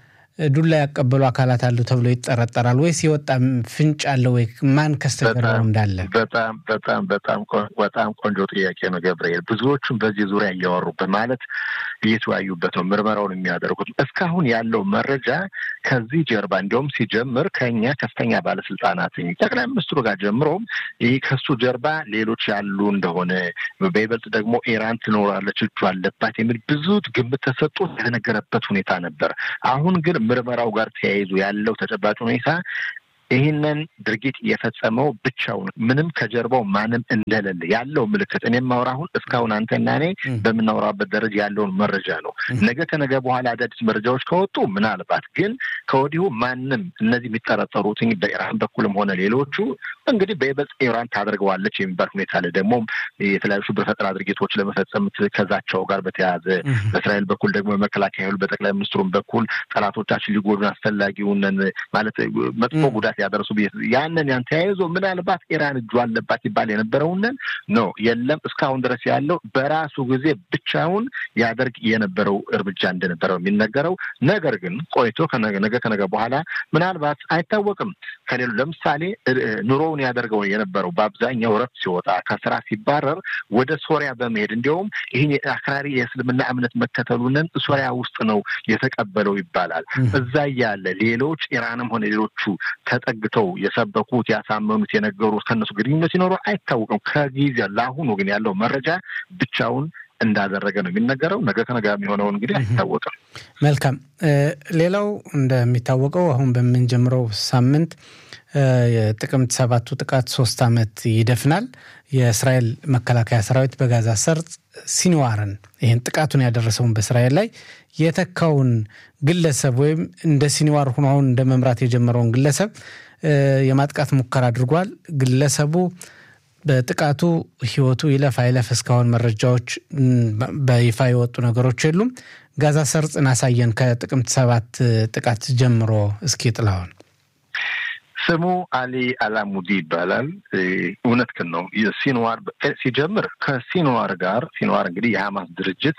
ዱላ ያቀበሉ አካላት አሉ ተብሎ ይጠረጠራል ወይስ የወጣ ፍንጭ አለ ወይ? ማን ከስተጀርባው እንዳለ? በጣም በጣም በጣም በጣም ቆንጆ ጥያቄ ነው ገብርኤል። ብዙዎቹም በዚህ ዙሪያ እያወሩበት ማለት እየተወያዩበት ነው ምርመራውን የሚያደርጉት። እስካሁን ያለው መረጃ ከዚህ ጀርባ እንዲሁም ሲጀምር ከኛ ከፍተኛ ባለስልጣናት ጠቅላይ ሚኒስትሩ ጋር ጀምሮም ይህ ከሱ ጀርባ ሌሎች ያሉ እንደሆነ በይበልጥ ደግሞ ኢራን ትኖራለች እጁ አለባት የሚል ብዙ ግምት ተሰጥቶ የተነገረበት ሁኔታ ነበር። አሁን ግን ምርመራው ጋር ተያይዞ ያለው ተጨባጭ ሁኔታ ይህንን ድርጊት የፈጸመው ብቻውን ምንም ከጀርባው ማንም እንደሌለ ያለው ምልክት እኔ የማወራ አሁን እስካሁን አንተና እኔ በምናወራበት ደረጃ ያለውን መረጃ ነው። ነገ ከነገ በኋላ አዳዲስ መረጃዎች ከወጡ ምናልባት ግን ከወዲሁ ማንም እነዚህ የሚጠረጠሩት በኢራን በኩልም ሆነ ሌሎቹ እንግዲህ በይበልጥ ኢራን ታደርገዋለች የሚባል ሁኔታ አለ። ደግሞ የተለያዩ ሽብር ፈጠራ ድርጊቶች ለመፈጸም ከዛቸው ጋር በተያያዘ በእስራኤል በኩል ደግሞ በመከላከያ ኃይሉ በጠቅላይ ሚኒስትሩም በኩል ጠላቶቻችን ሊጎዱን አስፈላጊውን ማለት መጥፎ ጉዳት ያደረሱ ያንን ያን ተያይዞ ምናልባት ኢራን እጁ አለባት ይባል የነበረውንን ነው የለም። እስካሁን ድረስ ያለው በራሱ ጊዜ ብቻውን ያደርግ የነበረው እርምጃ እንደነበረው የሚነገረው ነገር ግን ቆይቶ ነገ ከነገ በኋላ ምናልባት አይታወቅም ከሌሉ ለምሳሌ ኑሮውን ያደርገው የነበረው በአብዛኛው ረፍት ሲወጣ ከስራ ሲባረር ወደ ሶሪያ በመሄድ እንዲሁም ይህን አክራሪ የእስልምና እምነት መከተሉንን ሶሪያ ውስጥ ነው የተቀበለው ይባላል። እዛ እያለ ሌሎች ኢራንም ሆነ ሌሎቹ ተጠግተው የሰበኩት ያሳመኑት የነገሩት ከነሱ ግንኙነት ሲኖሩ አይታወቅም። ከጊዜ ለአሁኑ ግን ያለው መረጃ ብቻውን እንዳደረገ ነው የሚነገረው። ነገ ከነገ የሚሆነው እንግዲህ አይታወቅም። መልካም። ሌላው እንደሚታወቀው አሁን በምንጀምረው ሳምንት የጥቅምት ሰባቱ ጥቃት ሶስት ዓመት ይደፍናል። የእስራኤል መከላከያ ሰራዊት በጋዛ ሰርጥ ሲንዋርን ይህን ጥቃቱን ያደረሰውን በእስራኤል ላይ የተካውን ግለሰብ ወይም እንደ ሲንዋር ሆኖ አሁን እንደ መምራት የጀመረውን ግለሰብ የማጥቃት ሙከራ አድርጓል። ግለሰቡ በጥቃቱ ህይወቱ ይለፍ አይለፍ እስካሁን መረጃዎች በይፋ የወጡ ነገሮች የሉም። ጋዛ ሰርጽን አሳየን ከጥቅምት ሰባት ጥቃት ጀምሮ እስኪ ጥላውን ስሙ አሊ አላሙዲ ይባላል። እውነትህን ነው። ሲንዋር ሲጀምር ከሲንዋር ጋር ሲንዋር እንግዲህ የሀማስ ድርጅት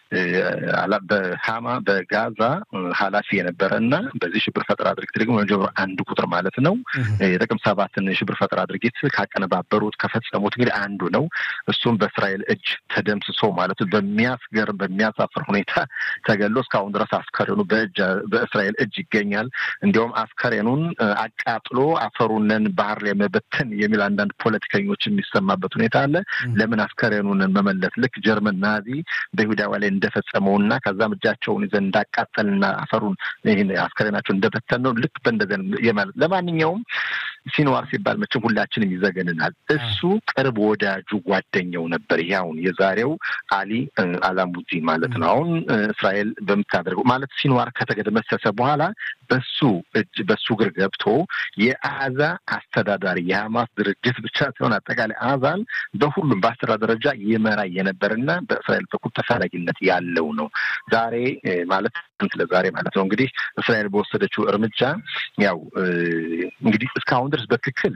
በሀማ በጋዛ ኃላፊ የነበረ እና በዚህ ሽብር ፈጠራ ድርጊት ደግሞ መጀመሪያ አንድ ቁጥር ማለት ነው የጥቅምት ሰባትን የሽብር ፈጠራ ድርጊት ካቀነባበሩት ከፈጸሙት እንግዲህ አንዱ ነው። እሱም በእስራኤል እጅ ተደምስሶ ማለት በሚያስገርም በሚያሳፍር ሁኔታ ተገሎ እስካሁን ድረስ አስከሬኑ በእስራኤል እጅ ይገኛል። እንዲሁም አስከሬኑን አቃጥሎ አፈሩንን ባህር ላይ መበተን የሚል አንዳንድ ፖለቲከኞች የሚሰማበት ሁኔታ አለ። ለምን አስከሬኑን መመለስ ልክ ጀርመን ናዚ በይሁዳዋ ላይ እንደፈጸመውና ከዛም እጃቸውን ይዘን እንዳቃጠልና አፈሩን ይህን አስከሬናቸው እንደበተን ነው። ልክ በእንደዚያ የማለት ለማንኛውም ሲንዋር ሲባል መቼም ሁላችንም ይዘገንናል። እሱ ቅርብ ወዳጁ ጓደኛው ነበር። ይሄ አሁን የዛሬው አሊ አላሙዲ ማለት ነው። አሁን እስራኤል በምታደርገው ማለት ሲንዋር ከተደመሰሰ በኋላ በሱ እጅ በሱ እግር ገብቶ የአዛ አስተዳዳሪ የሀማስ ድርጅት ብቻ ሲሆን አጠቃላይ አዛን በሁሉም በአስተዳደር ደረጃ ይመራ የነበርና በእስራኤል በኩል ተፈላጊነት ያለው ነው። ዛሬ ማለት ስለ ዛሬ ማለት ነው እንግዲህ እስራኤል በወሰደችው እርምጃ ያው እንግዲህ እስካሁን ድረስ በትክክል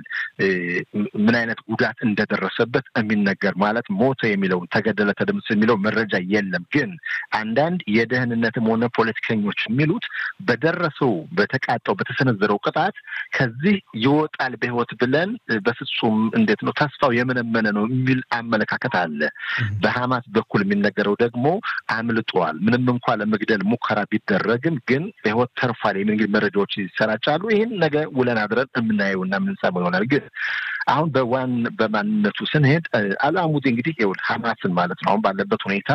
ምን አይነት ጉዳት እንደደረሰበት የሚነገር ማለት ሞተ የሚለውን ተገደለ፣ ተደምስ የሚለው መረጃ የለም። ግን አንዳንድ የደህንነትም ሆነ ፖለቲከኞች የሚሉት በደረሰው በተቃጣው በተሰነዘረው ቅጣት ከዚህ ይወጣል በህይወት ብለን በፍጹም እንዴት ነው ተስፋው የመነመነ ነው የሚል አመለካከት አለ። በሀማስ በኩል የሚነገረው ደግሞ አምልጧል፣ ምንም እንኳ ለመግደል ሙከራ ቢደረግም ግን በህይወት ተርፏል የሚል መረጃዎች ይሰራጫሉ። ይህን ነገ ውለን አድረን የምናየውና የምንሰማው ይሆናል። ግን አሁን በዋን በማንነቱ ስንሄድ አልአሙዲ እንግዲህ ይኸውልህ ሀማስን ማለት ነው አሁን ባለበት ሁኔታ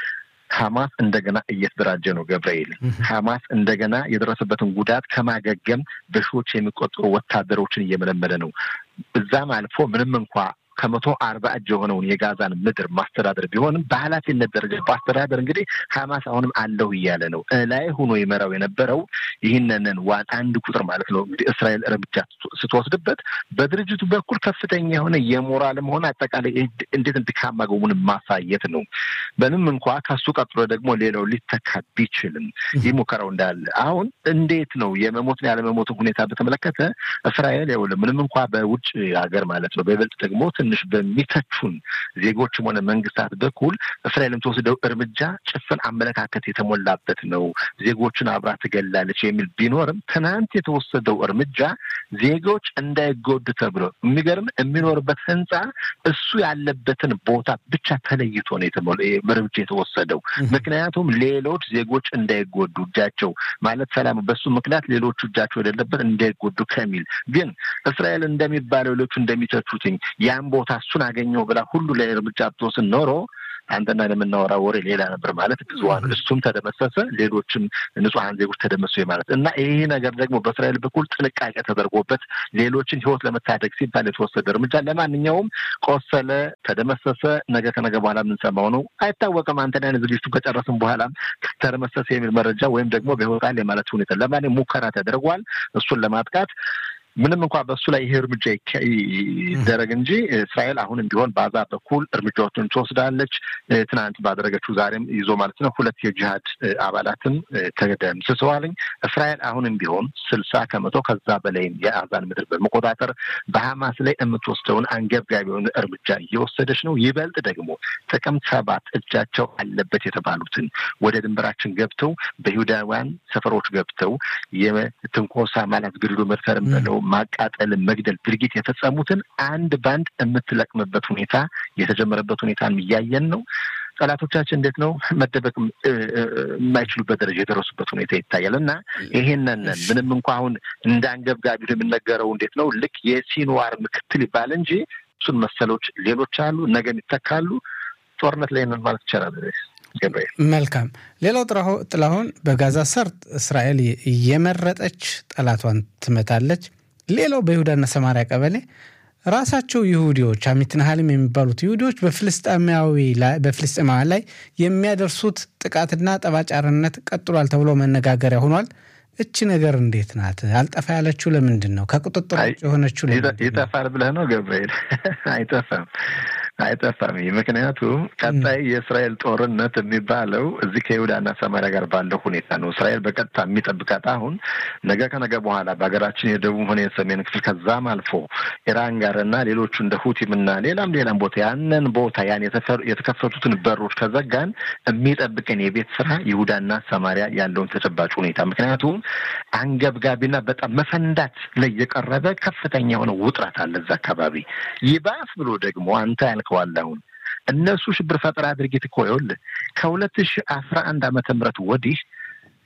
ሀማስ እንደገና እየተደራጀ ነው። ገብርኤል ሀማስ እንደገና የደረሰበትን ጉዳት ከማገገም በሺዎች የሚቆጠሩ ወታደሮችን እየመለመለ ነው። እዛም አልፎ ምንም እንኳ ከመቶ አርባ እጅ የሆነውን የጋዛን ምድር ማስተዳደር ቢሆንም በኃላፊነት ደረጃ በአስተዳደር እንግዲህ ሀማስ አሁንም አለሁ እያለ ነው። ላይ ሆኖ ይመራው የነበረው ይህንንን ዋን አንድ ቁጥር ማለት ነው እንግዲህ እስራኤል እርምጃ ስትወስድበት በድርጅቱ በኩል ከፍተኛ የሆነ የሞራልም ሆነ አጠቃላይ እንዴት ድካማ ጎሙን ማሳየት ነው። ምንም እንኳ ከሱ ቀጥሎ ደግሞ ሌላው ሊተካ ቢችልም ይህ ሙከራው እንዳለ አሁን እንዴት ነው የመሞትን ያለመሞትን ሁኔታ በተመለከተ እስራኤል ያው ምንም እንኳ በውጭ ሀገር ማለት ነው በይበልጥ ደግሞ ትንሽ በሚተቹን ዜጎችም ሆነ መንግስታት በኩል እስራኤል የምትወስደው እርምጃ ጭፍን አመለካከት የተሞላበት ነው፣ ዜጎችን አብራ ትገላለች የሚል ቢኖርም ትናንት የተወሰደው እርምጃ ዜጎች እንዳይጎዱ ተብሎ የሚገርም የሚኖርበት ህንፃ እሱ ያለበትን ቦታ ብቻ ተለይቶ ነው እርምጃ የተወሰደው። ምክንያቱም ሌሎች ዜጎች እንዳይጎዱ እጃቸው ማለት ሰላም በሱ ምክንያት ሌሎቹ እጃቸው የሌለበት እንዳይጎዱ ከሚል ግን እስራኤል እንደሚባለው ሌሎቹ እንደሚተቹትኝ ያን ቦታ እሱን አገኘው ብላ ሁሉ ላይ እርምጃ ብትወስን ኖሮ አንተና ለምናወራ ወሬ ሌላ ነበር ማለት ብዙሀን እሱም ተደመሰሰ፣ ሌሎችም ንጹሐን ዜጎች ተደመሱ ማለት እና ይህ ነገር ደግሞ በእስራኤል በኩል ጥንቃቄ ተደርጎበት ሌሎችን ህይወት ለመታደግ ሲባል የተወሰደ እርምጃ ለማንኛውም ቆሰለ፣ ተደመሰሰ፣ ነገ ከነገ በኋላ የምንሰማው ነው አይታወቅም። አንተና አይነት ዝግጅቱ ከጨረስም በኋላ ተደመሰሰ የሚል መረጃ ወይም ደግሞ በህይወት አለ የማለት ሁኔታ ለማንኛውም ሙከራ ተደርጓል እሱን ለማጥቃት ምንም እንኳ በእሱ ላይ ይሄ እርምጃ ይደረግ እንጂ እስራኤል አሁንም ቢሆን በአዛ በኩል እርምጃዎችን ትወስዳለች። ትናንት ባደረገችው ዛሬም ይዞ ማለት ነው ሁለት የጂሃድ አባላትን ተደምስሰዋልኝ። እስራኤል አሁንም ቢሆን ስልሳ ከመቶ ከዛ በላይም የአዛን ምድር በመቆጣጠር በሀማስ ላይ የምትወስደውን አንገብጋቢ የሆነ እርምጃ እየወሰደች ነው። ይበልጥ ደግሞ ጥቅምት ሰባት እጃቸው አለበት የተባሉትን ወደ ድንበራችን ገብተው በይሁዳውያን ሰፈሮች ገብተው የትንኮሳ ማለት ግድሎ መድፈር በለው ማቃጠል፣ መግደል ድርጊት የፈጸሙትን አንድ ባንድ የምትለቅምበት ሁኔታ የተጀመረበት ሁኔታን እያየን ነው። ጠላቶቻችን እንዴት ነው መደበቅ የማይችሉበት ደረጃ የደረሱበት ሁኔታ ይታያል እና ይሄንን ምንም እንኳ አሁን እንደ አንገብጋቢ የሚነገረው እንዴት ነው ልክ የሲንዋር ምክትል ይባል እንጂ እሱን መሰሎች ሌሎች አሉ፣ ነገም ይተካሉ። ጦርነት ላይ ነን ማለት ይቻላል። መልካም። ሌላው ጥላሁን በጋዛ ሰርጥ እስራኤል እየመረጠች ጠላቷን ትመታለች። ሌላው በይሁዳና ሰማሪያ ቀበሌ ራሳቸው ይሁዲዎች አሚትናሃልም የሚባሉት ይሁዲዎች በፍልስጤማውያን ላይ የሚያደርሱት ጥቃትና ጠባጫርነት ቀጥሏል ተብሎ መነጋገሪያ ሆኗል። እቺ ነገር እንዴት ናት? አልጠፋ ያለችው ለምንድን ነው? ከቁጥጥር ውጭ የሆነችው ይጠፋል ብለህ ነው ገብርኤል? አይጠፋም አይጠፋም። ምክንያቱም ቀጣይ የእስራኤል ጦርነት የሚባለው እዚህ ከይሁዳና ሰማሪያ ጋር ባለው ሁኔታ ነው። እስራኤል በቀጥታ የሚጠብቃት አሁን ነገ ከነገ በኋላ በሀገራችን የደቡብ ሆነ የሰሜን ክፍል ከዛም አልፎ ኢራን ጋር እና ሌሎቹ እንደ ሁቲም እና ሌላም ሌላም ቦታ ያንን ቦታ ያን የተከፈቱትን በሮች ከዘጋን የሚጠብቀን የቤት ስራ ይሁዳና ሰማሪያ ያለውን ተጨባጭ ሁኔታ ምክንያቱም አንገብጋቢና በጣም መፈንዳት ላይ የቀረበ ከፍተኛ የሆነ ውጥረት አለ እዛ አካባቢ ይባስ ብሎ ደግሞ አንተ ያልከዋል አሁን እነሱ ሽብር ፈጠራ ድርጊት እኮ ይኸውልህ ከሁለት ሺህ አስራ አንድ ዓመተ ምህረት ወዲህ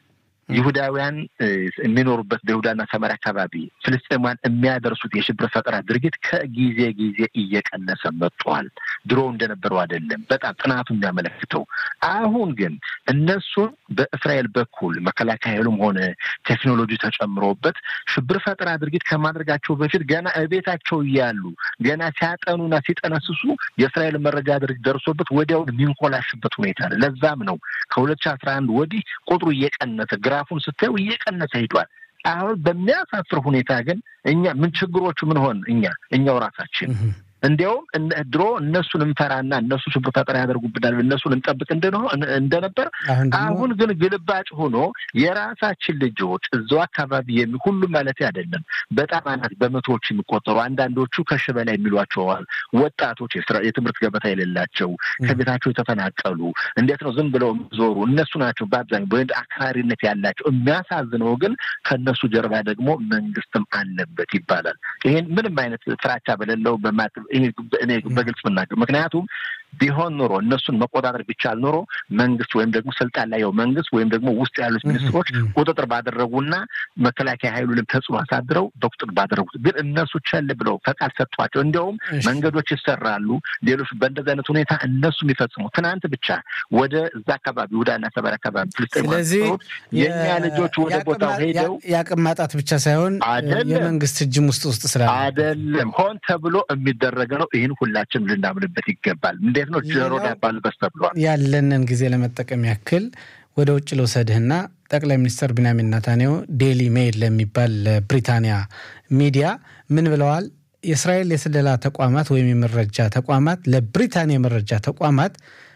ይሁዳውያን የሚኖሩበት በይሁዳና ሰማርያ አካባቢ ፍልስጤማውያን የሚያደርሱት የሽብር ፈጠራ ድርጊት ከጊዜ ጊዜ እየቀነሰ መጥቷል። ድሮ እንደነበረው አይደለም። በጣም ጥናቱ የሚያመለክተው አሁን ግን እነሱን በእስራኤል በኩል መከላከያ ኃይሉም ሆነ ቴክኖሎጂ ተጨምሮበት ሽብር ፈጠራ ድርጊት ከማድረጋቸው በፊት ገና እቤታቸው እያሉ ገና ሲያጠኑና ሲጠነስሱ የእስራኤል መረጃ ድርጅት ደርሶበት ወዲያውን የሚንኮላሽበት ሁኔታ ነው። ለዛም ነው ከሁለት ሺህ አስራ አንድ ወዲህ ቁጥሩ እየቀነሰ ግራፉን ስታዩ እየቀነሰ ሂዷል። አሁን በሚያሳፍር ሁኔታ ግን እኛ ምን ችግሮቹ ምን ሆን እኛ እኛው ራሳችን እንዲያውም ድሮ እነሱን እንፈራና እነሱ ሽብር ፈጠራ ያደርጉብናል እነሱን እንጠብቅ እንደነበር፣ አሁን ግን ግልባጭ ሆኖ የራሳችን ልጆች እዛው አካባቢ የሚ ሁሉም ማለት አይደለም፣ በጣም አናት በመቶዎች የሚቆጠሩ አንዳንዶቹ ከሺ በላይ የሚሏቸዋል ወጣቶች የትምህርት ገበታ የሌላቸው ከቤታቸው የተፈናቀሉ እንዴት ነው ዝም ብለው ዞሩ እነሱ ናቸው በአብዛኛው በወንድ አክራሪነት ያላቸው። የሚያሳዝነው ግን ከእነሱ ጀርባ ደግሞ መንግስትም አለበት ይባላል። ይሄን ምንም አይነት ፍራቻ በሌለው በማት እኔ በግልጽ ምናገር ምክንያቱም ቢሆን ኖሮ እነሱን መቆጣጠር ቢቻል ኖሮ መንግስት ወይም ደግሞ ስልጣን ላይ ያው መንግስት ወይም ደግሞ ውስጥ ያሉት ሚኒስትሮች ቁጥጥር ባደረጉና መከላከያ ኃይሉንም ተጽዕኖ አሳድረው በቁጥጥር ባደረጉት፣ ግን እነሱ ቸል ብለው ፈቃድ ሰጥቷቸው እንዲያውም መንገዶች ይሰራሉ። ሌሎች በእንደዚህ አይነት ሁኔታ እነሱ የሚፈጽሙ ትናንት ብቻ ወደ እዛ አካባቢ ወዳና ሰበር አካባቢ ስለዚህ የእኛ ልጆች ወደ ቦታው ሄደው የአቅም ማጣት ብቻ ሳይሆን የመንግስት እጅም ውስጥ ውስጥ ስራ አይደለም ሆን ተብሎ የሚደረገ ነው። ይህን ሁላችንም ልናምንበት ይገባል። እንዴት ነው ጆሮ ዳባ ልበስ ተብሏል። ያለንን ጊዜ ለመጠቀም ያክል ወደ ውጭ ልውሰድህና ጠቅላይ ሚኒስትር ቢንያሚን ኔታንያሁ ዴሊ ሜይል ለሚባል ብሪታንያ ሚዲያ ምን ብለዋል? የእስራኤል የስለላ ተቋማት ወይም የመረጃ ተቋማት ለብሪታንያ የመረጃ ተቋማት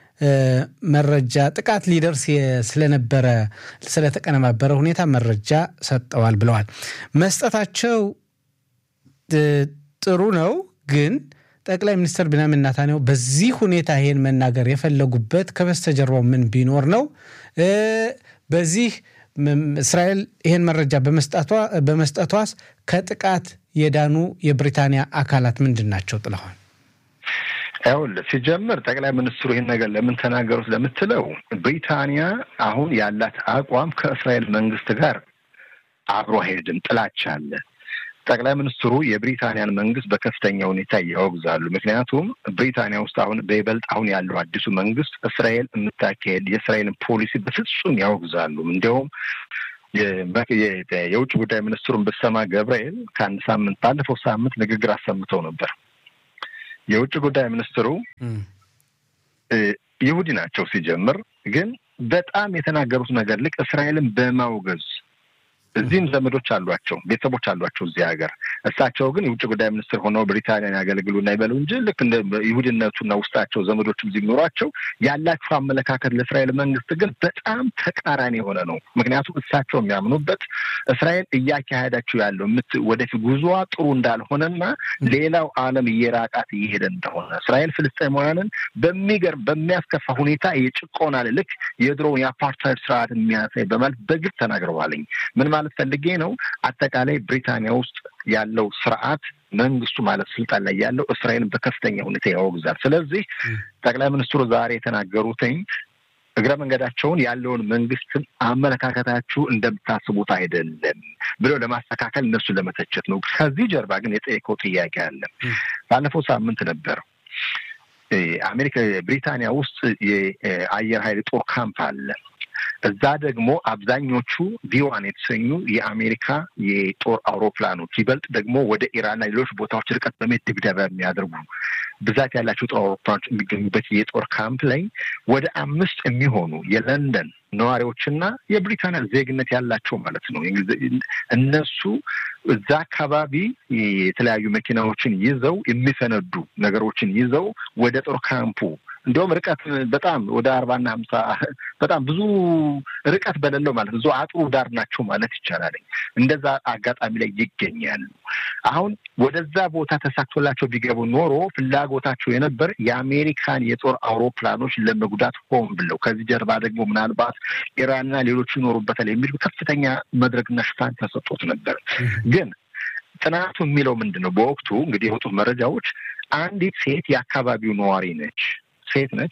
መረጃ ጥቃት ሊደርስ ስለነበረ ስለተቀነባበረ ሁኔታ መረጃ ሰጠዋል ብለዋል። መስጠታቸው ጥሩ ነው ግን ጠቅላይ ሚኒስትር ቢንያሚን ኔታንያሁ በዚህ ሁኔታ ይሄን መናገር የፈለጉበት ከበስተጀርባው ምን ቢኖር ነው? በዚህ እስራኤል ይሄን መረጃ በመስጠቷስ ከጥቃት የዳኑ የብሪታንያ አካላት ምንድን ናቸው? ጥለዋል። ይኸውልህ ሲጀምር ጠቅላይ ሚኒስትሩ ይህን ነገር ለምን ተናገሩት ለምትለው ብሪታንያ አሁን ያላት አቋም ከእስራኤል መንግስት ጋር አብሮ አይሄድም፣ ጥላቻ አለ። ጠቅላይ ሚኒስትሩ የብሪታንያን መንግስት በከፍተኛ ሁኔታ ያወግዛሉ። ምክንያቱም ብሪታንያ ውስጥ አሁን በይበልጥ አሁን ያለው አዲሱ መንግስት እስራኤል የምታካሄድ የእስራኤልን ፖሊሲ በፍጹም ያወግዛሉ። እንዲያውም የውጭ ጉዳይ ሚኒስትሩን ብሰማ ገብርኤል ከአንድ ሳምንት ባለፈው ሳምንት ንግግር አሰምተው ነበር። የውጭ ጉዳይ ሚኒስትሩ ይሁዲ ናቸው ሲጀምር፣ ግን በጣም የተናገሩት ነገር ልክ እስራኤልን በማውገዝ እዚህም ዘመዶች አሏቸው፣ ቤተሰቦች አሏቸው እዚህ ሀገር። እሳቸው ግን የውጭ ጉዳይ ሚኒስትር ሆነው ብሪታንያን ያገለግሉና ይበሉ እንጂ ልክ እንደ ይሁድነቱና ውስጣቸው ዘመዶችም እዚህ ቢኖሯቸው ያላቸው አመለካከት ለእስራኤል መንግስት ግን በጣም ተቃራኒ የሆነ ነው። ምክንያቱም እሳቸው የሚያምኑበት እስራኤል እያካሄዳቸው ያለው ወደፊት ጉዞዋ ጥሩ እንዳልሆነና ሌላው ዓለም እየራቃት እየሄደ እንደሆነ እስራኤል ፍልስጤማውያንን በሚገርም በሚያስከፋ ሁኔታ የጭቆና ልክ የድሮውን የአፓርታይድ ስርዓት የሚያሳይ በማለት በግልጽ ተናግረዋልኝ። ምን ማለት ፈልጌ ነው? አጠቃላይ ብሪታንያ ውስጥ ያለው ስርዓት መንግስቱ ማለት ስልጣን ላይ ያለው እስራኤልን በከፍተኛ ሁኔታ ያወግዛል። ስለዚህ ጠቅላይ ሚኒስትሩ ዛሬ የተናገሩትኝ እግረ መንገዳቸውን ያለውን መንግስትን አመለካከታችሁ እንደምታስቡት አይደለም ብለው ለማስተካከል እነሱን ለመተቸት ነው። ከዚህ ጀርባ ግን የጠየቀው ጥያቄ አለ። ባለፈው ሳምንት ነበር አሜሪካ ብሪታንያ ውስጥ የአየር ኃይል ጦር ካምፕ አለ። እዛ ደግሞ አብዛኞቹ ቪዋን የተሰኙ የአሜሪካ የጦር አውሮፕላኖች ይበልጥ ደግሞ ወደ ኢራንና ሌሎች ቦታዎች ርቀት በመሄድ ድብደባ የሚያደርጉ ብዛት ያላቸው ጦር አውሮፕላኖች የሚገኙበት የጦር ካምፕ ላይ ወደ አምስት የሚሆኑ የለንደን ነዋሪዎችና የብሪታንያ ዜግነት ያላቸው ማለት ነው እነሱ እዛ አካባቢ የተለያዩ መኪናዎችን ይዘው የሚፈነዱ ነገሮችን ይዘው ወደ ጦር ካምፑ እንዲሁም ርቀት በጣም ወደ አርባና ሀምሳ በጣም ብዙ ርቀት በሌለው ማለት ብዙ አጥሩ ዳር ናቸው ማለት ይቻላል። እንደዛ አጋጣሚ ላይ ይገኛሉ። አሁን ወደዛ ቦታ ተሳክቶላቸው ቢገቡ ኖሮ ፍላጎታቸው የነበር የአሜሪካን የጦር አውሮፕላኖች ለመጉዳት ሆን ብለው ከዚህ ጀርባ ደግሞ ምናልባት ኢራንና ሌሎቹ ይኖሩበታል የሚል ከፍተኛ መድረክና ሽፋን ተሰጥቶት ነበር። ግን ጥናቱ የሚለው ምንድን ነው? በወቅቱ እንግዲህ የወጡት መረጃዎች አንዲት ሴት የአካባቢው ነዋሪ ነች ሴት ነች።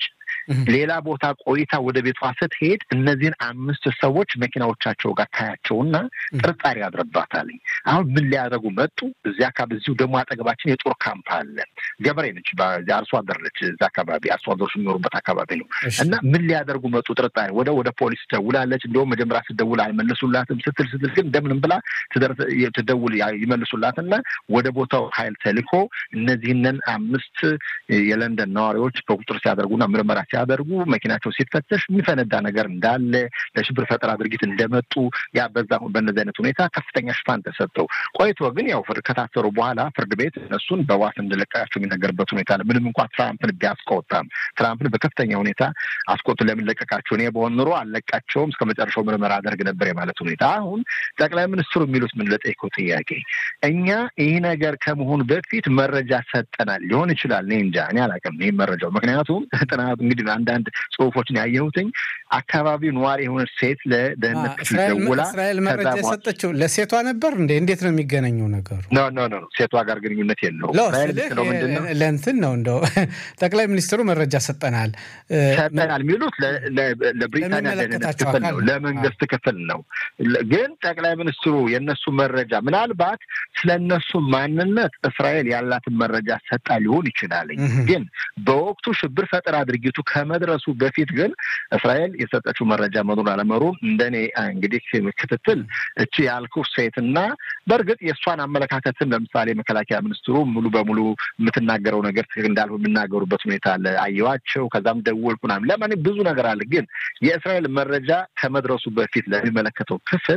ሌላ ቦታ ቆይታ ወደ ቤቷ ስትሄድ እነዚህን አምስት ሰዎች መኪናዎቻቸው ጋር ታያቸውና ጥርጣሬ ያድረባታል። አሁን ምን ሊያደርጉ መጡ? እዚህ አካባቢ እዚሁ ደግሞ አጠገባችን የጦር ካምፕ አለ። ገበሬ ነች፣ አርሶ አደር ነች። እዚ አካባቢ አርሶ አደሮች የሚኖሩበት አካባቢ ነው እና ምን ሊያደርጉ መጡ? ጥርጣሬ ወደ ወደ ፖሊስ ደውላለች። እንዲሁም መጀመሪያ ስትደውል አልመልሱላትም ስትል ስትል ግን እንደምንም ብላ ትደውል ይመልሱላትና ወደ ቦታው ኃይል ተልኮ እነዚህንን አምስት የለንደን ነዋሪዎች በቁጥር ሲያደርጉና ምርመራ ሲያደርጉ መኪናቸው ሲፈተሽ የሚፈነዳ ነገር እንዳለ ለሽብር ፈጠራ ድርጊት እንደመጡ ያ በዛ በእነዚህ አይነት ሁኔታ ከፍተኛ ሽፋን ተሰጠው። ቆይቶ ግን ያው ከታሰሩ በኋላ ፍርድ ቤት እነሱን በዋስ እንደለቀቃቸው የሚነገርበት ሁኔታ አለ። ምንም እንኳ ትራምፕን ቢያስቆጣም ትራምፕን በከፍተኛ ሁኔታ አስቆጡ። ለምን ለቀቃቸው? እኔ በሆን ኑሮ አልለቃቸውም እስከ መጨረሻው ምርመራ አደርግ ነበር የማለት ሁኔታ። አሁን ጠቅላይ ሚኒስትሩ የሚሉት ምን ለጠይቀው ጥያቄ እኛ ይህ ነገር ከመሆኑ በፊት መረጃ ሰጠናል ሊሆን ይችላል። እኔ እንጃ እኔ አላውቅም ይህ መረጃው። ምክንያቱም ጥናቱ እንግዲህ አንዳንድ ጽሁፎችን ያየሁትኝ አካባቢው ነዋሪ የሆነች ሴት ለደህንነት ክፍል ደውላ እስራኤል መረጃ የሰጠችው ለሴቷ ነበር እንዴ? እንዴት ነው የሚገናኘው ነገሩ? ኖ ኖ ኖ ሴቷ ጋር ግንኙነት የለውም። ለእንትን ነው እንደው ጠቅላይ ሚኒስትሩ መረጃ ሰጠናል ሰጠናል የሚሉት ለብሪታንያ ደህንነት ክፍል ነው፣ ለመንግስት ክፍል ነው። ግን ጠቅላይ ሚኒስትሩ የእነሱ መረጃ ምናልባት ስለ እነሱ ማንነት እስራኤል ያላትን መረጃ ሰጣ ሊሆን ይችላል። ግን በወቅቱ ሽብር ፈጠራ ድርጊቱ ከመድረሱ በፊት ግን እስራኤል የሰጠችው መረጃ መኖር አለመኖሩን እንደኔ እንግዲህ ክትትል እቺ ያልኩ ሴትና በእርግጥ የእሷን አመለካከትን ለምሳሌ መከላከያ ሚኒስትሩ ሙሉ በሙሉ የምትናገረው ነገር ትክክል እንዳልሆነ የሚናገሩበት ሁኔታ አለ። አየዋቸው፣ ከዛም ደወልኩ ምናምን ለማን ብዙ ነገር አለ። ግን የእስራኤል መረጃ ከመድረሱ በፊት ለሚመለከተው ክፍል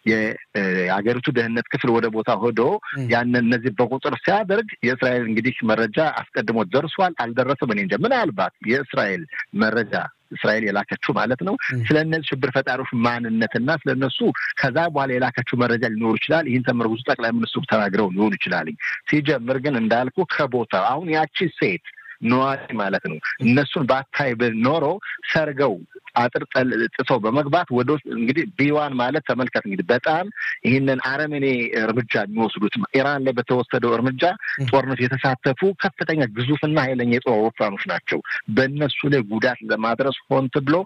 የሀገሪቱ ደህንነት ክፍል ወደ ቦታ ሄዶ ያንን እነዚህ በቁጥር ሲያደርግ የእስራኤል እንግዲህ መረጃ አስቀድሞ ደርሷል አልደረሰም፣ እኔ እንጃ። ምናልባት የእስራኤል መረጃ እስራኤል የላከችው ማለት ነው ስለ እነዚህ ሽብር ፈጣሪዎች ማንነትና ስለ እነሱ ከዛ በኋላ የላከችው መረጃ ሊኖሩ ይችላል። ይህን ተመርኩዞ ጠቅላይ ሚኒስትሩ ተናግረው ሊሆኑ ይችላል። ሲጀምር ግን እንዳልኩ ከቦታ አሁን ያቺ ሴት ነዋሪ ማለት ነው እነሱን ባታይ ኖሮ ሰርገው አጥር ጥሰው በመግባት ወደ ውስጥ እንግዲህ ቢዋን ማለት ተመልከት እንግዲህ በጣም ይህንን አረመኔ እርምጃ የሚወስዱት ኢራን ላይ በተወሰደው እርምጃ ጦርነቱ የተሳተፉ ከፍተኛ ግዙፍና ኃይለኛ የጦር አውሮፕላኖች ናቸው። በእነሱ ላይ ጉዳት ለማድረስ ሆን ተብሎ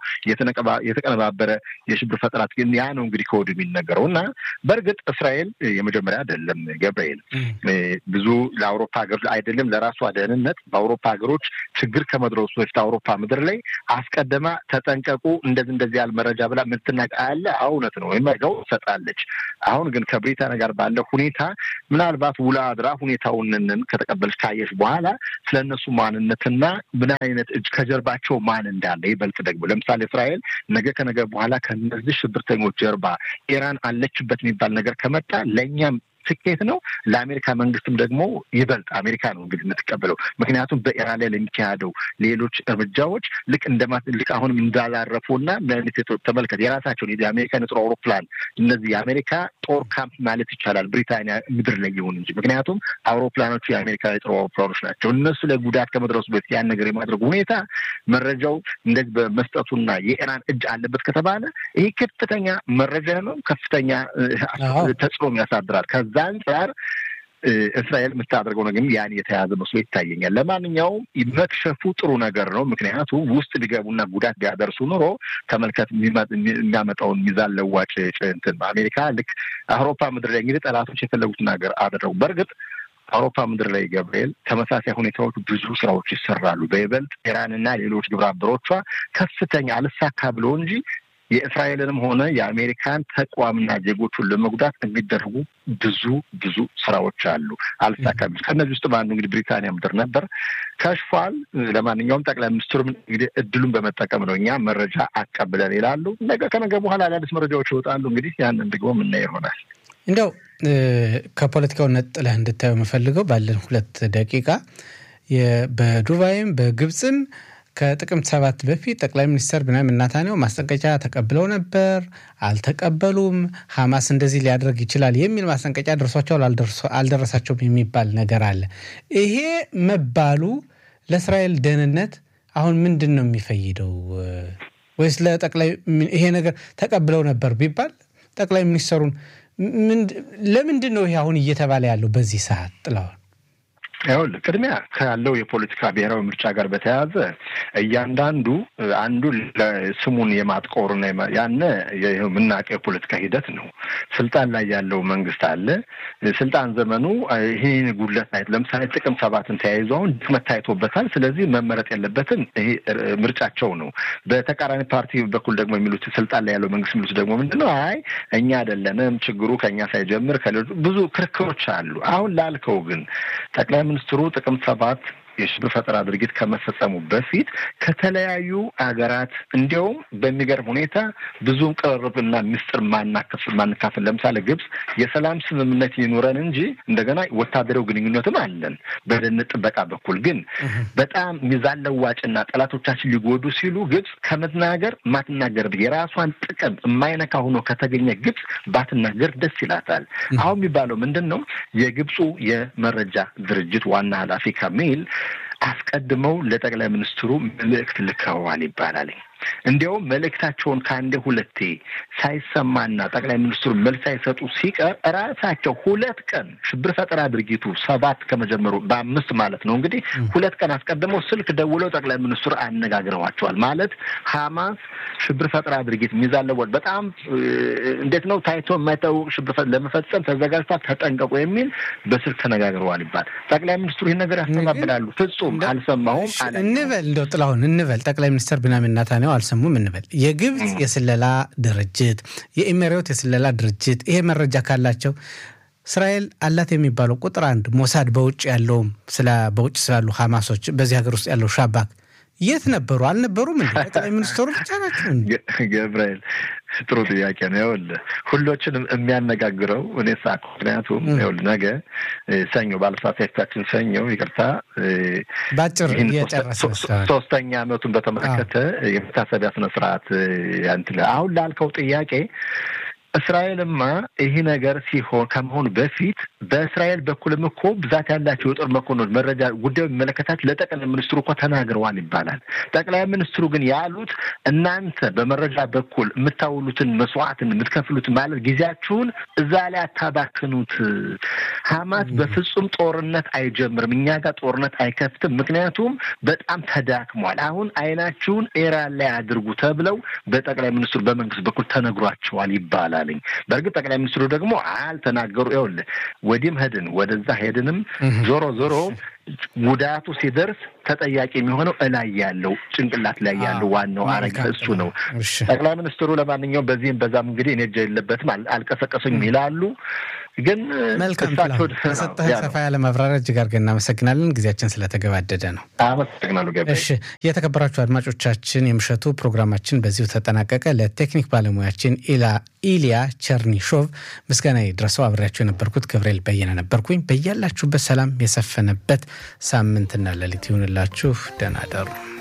የተቀነባበረ የሽብር ፈጠራ ግን ያ ነው እንግዲህ ከወዲሁ የሚነገረው እና በእርግጥ እስራኤል የመጀመሪያ አይደለም ገብርኤል ብዙ ለአውሮፓ ሀገሮች አይደለም ለራሷ ደህንነት በአውሮፓ ሀገሮች ችግር ከመድረሱ በፊት አውሮፓ ምድር ላይ አስቀድማ ተጠንቀ እንደዚህ እንደዚህ ያህል መረጃ ብላ የምትናቅ አለ። እውነት ነው ወይም መረጃው ትሰጣለች። አሁን ግን ከብሪታንያ ጋር ባለ ሁኔታ ምናልባት ውላ አድራ ሁኔታውንን ከተቀበለች ካየች በኋላ ስለ እነሱ ማንነትና ምን አይነት እጅ ከጀርባቸው ማን እንዳለ ይበልጥ ደግሞ ለምሳሌ እስራኤል ነገ ከነገ በኋላ ከነዚህ ሽብርተኞች ጀርባ ኢራን አለችበት የሚባል ነገር ከመጣ ለእኛም ስኬት ነው። ለአሜሪካ መንግስትም ደግሞ ይበልጥ አሜሪካ ነው እንግዲህ የምትቀበለው። ምክንያቱም በኢራን ላይ ለሚካሄደው ሌሎች እርምጃዎች ልክ እንደማ ልክ አሁንም እንዳላረፉና ተመልከት የራሳቸውን የአሜሪካን የጦር አውሮፕላን እነዚህ የአሜሪካ ጦር ካምፕ ማለት ይቻላል ብሪታንያ ምድር ላይ ይሁን እንጂ ምክንያቱም አውሮፕላኖቹ የአሜሪካ የጦር አውሮፕላኖች ናቸው። እነሱ ላይ ጉዳት ከመድረሱ በፊት ያን ነገር የማድረጉ ሁኔታ መረጃው እንደዚህ በመስጠቱና የኢራን እጅ አለበት ከተባለ ይህ ከፍተኛ መረጃ ነው። ከፍተኛ ተጽዕኖ ያሳድራል። ከዛ አንጻር እስራኤል የምታደርገው ነገር ያን የተያዘ መስሎ ይታየኛል። ለማንኛውም መክሸፉ ጥሩ ነገር ነው። ምክንያቱም ውስጥ ቢገቡና ጉዳት ቢያደርሱ ኑሮ ተመልከት የሚያመጣውን ሚዛን ለዋጭ እንትን አሜሪካ ልክ አውሮፓ ምድር ላይ እንግዲህ ጠላቶች የፈለጉትን ነገር አደረጉ። በእርግጥ አውሮፓ ምድር ላይ ገብርኤል ተመሳሳይ ሁኔታዎች ብዙ ስራዎች ይሰራሉ። በይበልጥ ኢራንና ሌሎች ግብረ አበሮቿ ከፍተኛ አልሳካ ብሎ እንጂ የእስራኤልንም ሆነ የአሜሪካን ተቋምና ዜጎቹን ለመጉዳት የሚደረጉ ብዙ ብዙ ስራዎች አሉ። አልሳካም። ከእነዚህ ውስጥ በአንዱ እንግዲህ ብሪታንያ ምድር ነበር፣ ከሽፏል። ለማንኛውም ጠቅላይ ሚኒስትሩም እንግዲህ እድሉን በመጠቀም ነው እኛ መረጃ አቀብለን ይላሉ። ነገ ከነገ በኋላ አዳዲስ መረጃዎች ይወጣሉ። እንግዲህ ያንን ደግሞ የምናየው ይሆናል። እንደው ከፖለቲካው ነጥለህ እንድታየው የምፈልገው ባለን ሁለት ደቂቃ በዱባይም በግብፅም ከጥቅምት ሰባት በፊት ጠቅላይ ሚኒስትር ብንያሚን ኔታንያሁ ማስጠንቀቂያ ተቀብለው ነበር፣ አልተቀበሉም። ሐማስ እንደዚህ ሊያደርግ ይችላል የሚል ማስጠንቀቂያ ደርሷቸዋል፣ አልደረሳቸውም የሚባል ነገር አለ። ይሄ መባሉ ለእስራኤል ደህንነት አሁን ምንድን ነው የሚፈይደው? ወይስ ለጠቅላይ ይሄ ነገር ተቀብለው ነበር ቢባል ጠቅላይ ሚኒስትሩን ለምንድን ነው ይሄ አሁን እየተባለ ያለው በዚህ ሰዓት ጥለዋል? ይኸውልህ ቅድሚያ ካለው የፖለቲካ ብሔራዊ ምርጫ ጋር በተያያዘ እያንዳንዱ አንዱ ስሙን የማጥቆርና ያነ የምናውቀው የፖለቲካ ሂደት ነው። ስልጣን ላይ ያለው መንግስት አለ። ስልጣን ዘመኑ ይህን ጉድለት ታይቶ ለምሳሌ ጥቅም ሰባትን ተያይዞ አሁን ድክመት ታይቶበታል። ስለዚህ መመረጥ ያለበትን ይሄ ምርጫቸው ነው። በተቃራኒ ፓርቲ በኩል ደግሞ የሚሉት ስልጣን ላይ ያለው መንግስት የሚሉት ደግሞ ምንድን ነው? አይ እኛ አይደለንም ችግሩ ከእኛ ሳይጀምር ከሌሎች ብዙ ክርክሮች አሉ። አሁን ላልከው ግን ጠቅላይ ሚኒስትሩ ጥቅምት ሰባት የሽብር ፈጠራ ድርጊት ከመፈጸሙ በፊት ከተለያዩ ሀገራት እንዲያውም በሚገርም ሁኔታ ብዙም ቅርርብና ምስጢር ማናከፍል ማንካፈል ለምሳሌ ግብጽ የሰላም ስምምነት ይኑረን እንጂ እንደገና ወታደራዊ ግንኙነትም አለን በደህንነት ጥበቃ በኩል ግን በጣም ሚዛን ለዋጭና ጠላቶቻችን ሊጎዱ ሲሉ ግብጽ ከመናገር ማትናገር የራሷን ጥቅም የማይነካ ሆኖ ከተገኘ ግብጽ ባትናገር ደስ ይላታል። አሁን የሚባለው ምንድን ነው? የግብፁ የመረጃ ድርጅት ዋና ኃላፊ ካሚል አስቀድመው ለጠቅላይ ሚኒስትሩ መልእክት ልከዋል ይባላል። እንዲያውም መልእክታቸውን ከአንዴ ሁለቴ ሳይሰማና ጠቅላይ ሚኒስትሩ መልስ ሳይሰጡ ሲቀር ራሳቸው ሁለት ቀን ሽብር ፈጠራ ድርጊቱ ሰባት ከመጀመሩ በአምስት ማለት ነው እንግዲህ ሁለት ቀን አስቀድመው ስልክ ደውለው ጠቅላይ ሚኒስትሩ አነጋግረዋቸዋል። ማለት ሀማስ ሽብር ፈጠራ ድርጊት ሚዛን ለወጥ በጣም እንዴት ነው ታይቶ የማይታወቅ ሽብር ለመፈጸም ተዘጋጅቷል፣ ተጠንቀቁ የሚል በስልክ ተነጋግረዋል ይባል። ጠቅላይ ሚኒስትሩ ይህን ነገር ያስተባብላሉ። ፍጹም አልሰማሁም እንበል እንደው ጥላሁን እንበል ጠቅላይ ሚኒስትር ቢንያሚን ኔታንያሁ አልሰሙም እንበል። የግብፅ የስለላ ድርጅት የኢሜሬት የስለላ ድርጅት ይሄ መረጃ ካላቸው እስራኤል አላት የሚባለው ቁጥር አንድ ሞሳድ በውጭ ያለውም ስለ በውጭ ስላሉ ሀማሶች በዚህ ሀገር ውስጥ ያለው ሻባክ የት ነበሩ? አልነበሩም? እንዲ ጠቅላይ ሚኒስትሩ ብቻ ናቸው። ገብርኤል ጥሩ ጥያቄ ነው። ይኸውልህ ሁሎችንም የሚያነጋግረው እኔ ሳቅ ምክንያቱም ይኸውልህ ነገ ሰኞ ባለሳሳፊታችን ሰኞ ይቅርታ በአጭር እየጨረሰ ሶስተኛ ዓመቱን በተመለከተ የመታሰቢያ ስነ ስርዓት ያንትለ አሁን ላልከው ጥያቄ እስራኤልማ ይህ ነገር ሲሆን ከመሆኑ በፊት በእስራኤል በኩልም እኮ ብዛት ያላቸው የጦር መኮንኖች መረጃ ጉዳዩ የሚመለከታቸው ለጠቅላይ ሚኒስትሩ እኮ ተናግረዋል ይባላል። ጠቅላይ ሚኒስትሩ ግን ያሉት እናንተ በመረጃ በኩል የምታውሉትን መስዋዕትን የምትከፍሉት ማለት ጊዜያችሁን እዛ ላይ አታባክኑት። ሀማስ በፍጹም ጦርነት አይጀምርም፣ እኛ ጋር ጦርነት አይከፍትም፣ ምክንያቱም በጣም ተዳክሟል። አሁን አይናችሁን ኢራን ላይ አድርጉ ተብለው በጠቅላይ ሚኒስትሩ በመንግስት በኩል ተነግሯቸዋል ይባላል። በእርግጥ ጠቅላይ ሚኒስትሩ ደግሞ አልተናገሩ። ይኸውልህ ወዲህም ሄድን ወደዛ ሄድንም ዞሮ ዞሮ ጉዳቱ ሲደርስ ተጠያቂ የሚሆነው እላይ ያለው ጭንቅላት ላይ ያለው ዋናው አረጋ እሱ ነው። ጠቅላይ ሚኒስትሩ ለማንኛውም በዚህም በዛም እንግዲህ እኔ እጃ የለበትም አልቀሰቀሱኝም ይላሉ። ግን መልካም ከሰጠህ ሰፋ ያለ ማብራሪያ እጅግ አድርገን እናመሰግናለን። ጊዜያችን ስለተገባደደ ነው። አመሰግናለሁ። ገ እሺ፣ የተከበራችሁ አድማጮቻችን የምሽቱ ፕሮግራማችን በዚሁ ተጠናቀቀ። ለቴክኒክ ባለሙያችን ኢሊያ ቸርኒሾቭ ምስጋና ይድረሰው። አብሬያቸው የነበርኩት ገብርኤል በየነ ነበርኩኝ። በያላችሁበት ሰላም የሰፈነበት ሳምንትና ሌሊት ይሁንላችሁ። ደህና ደሩ።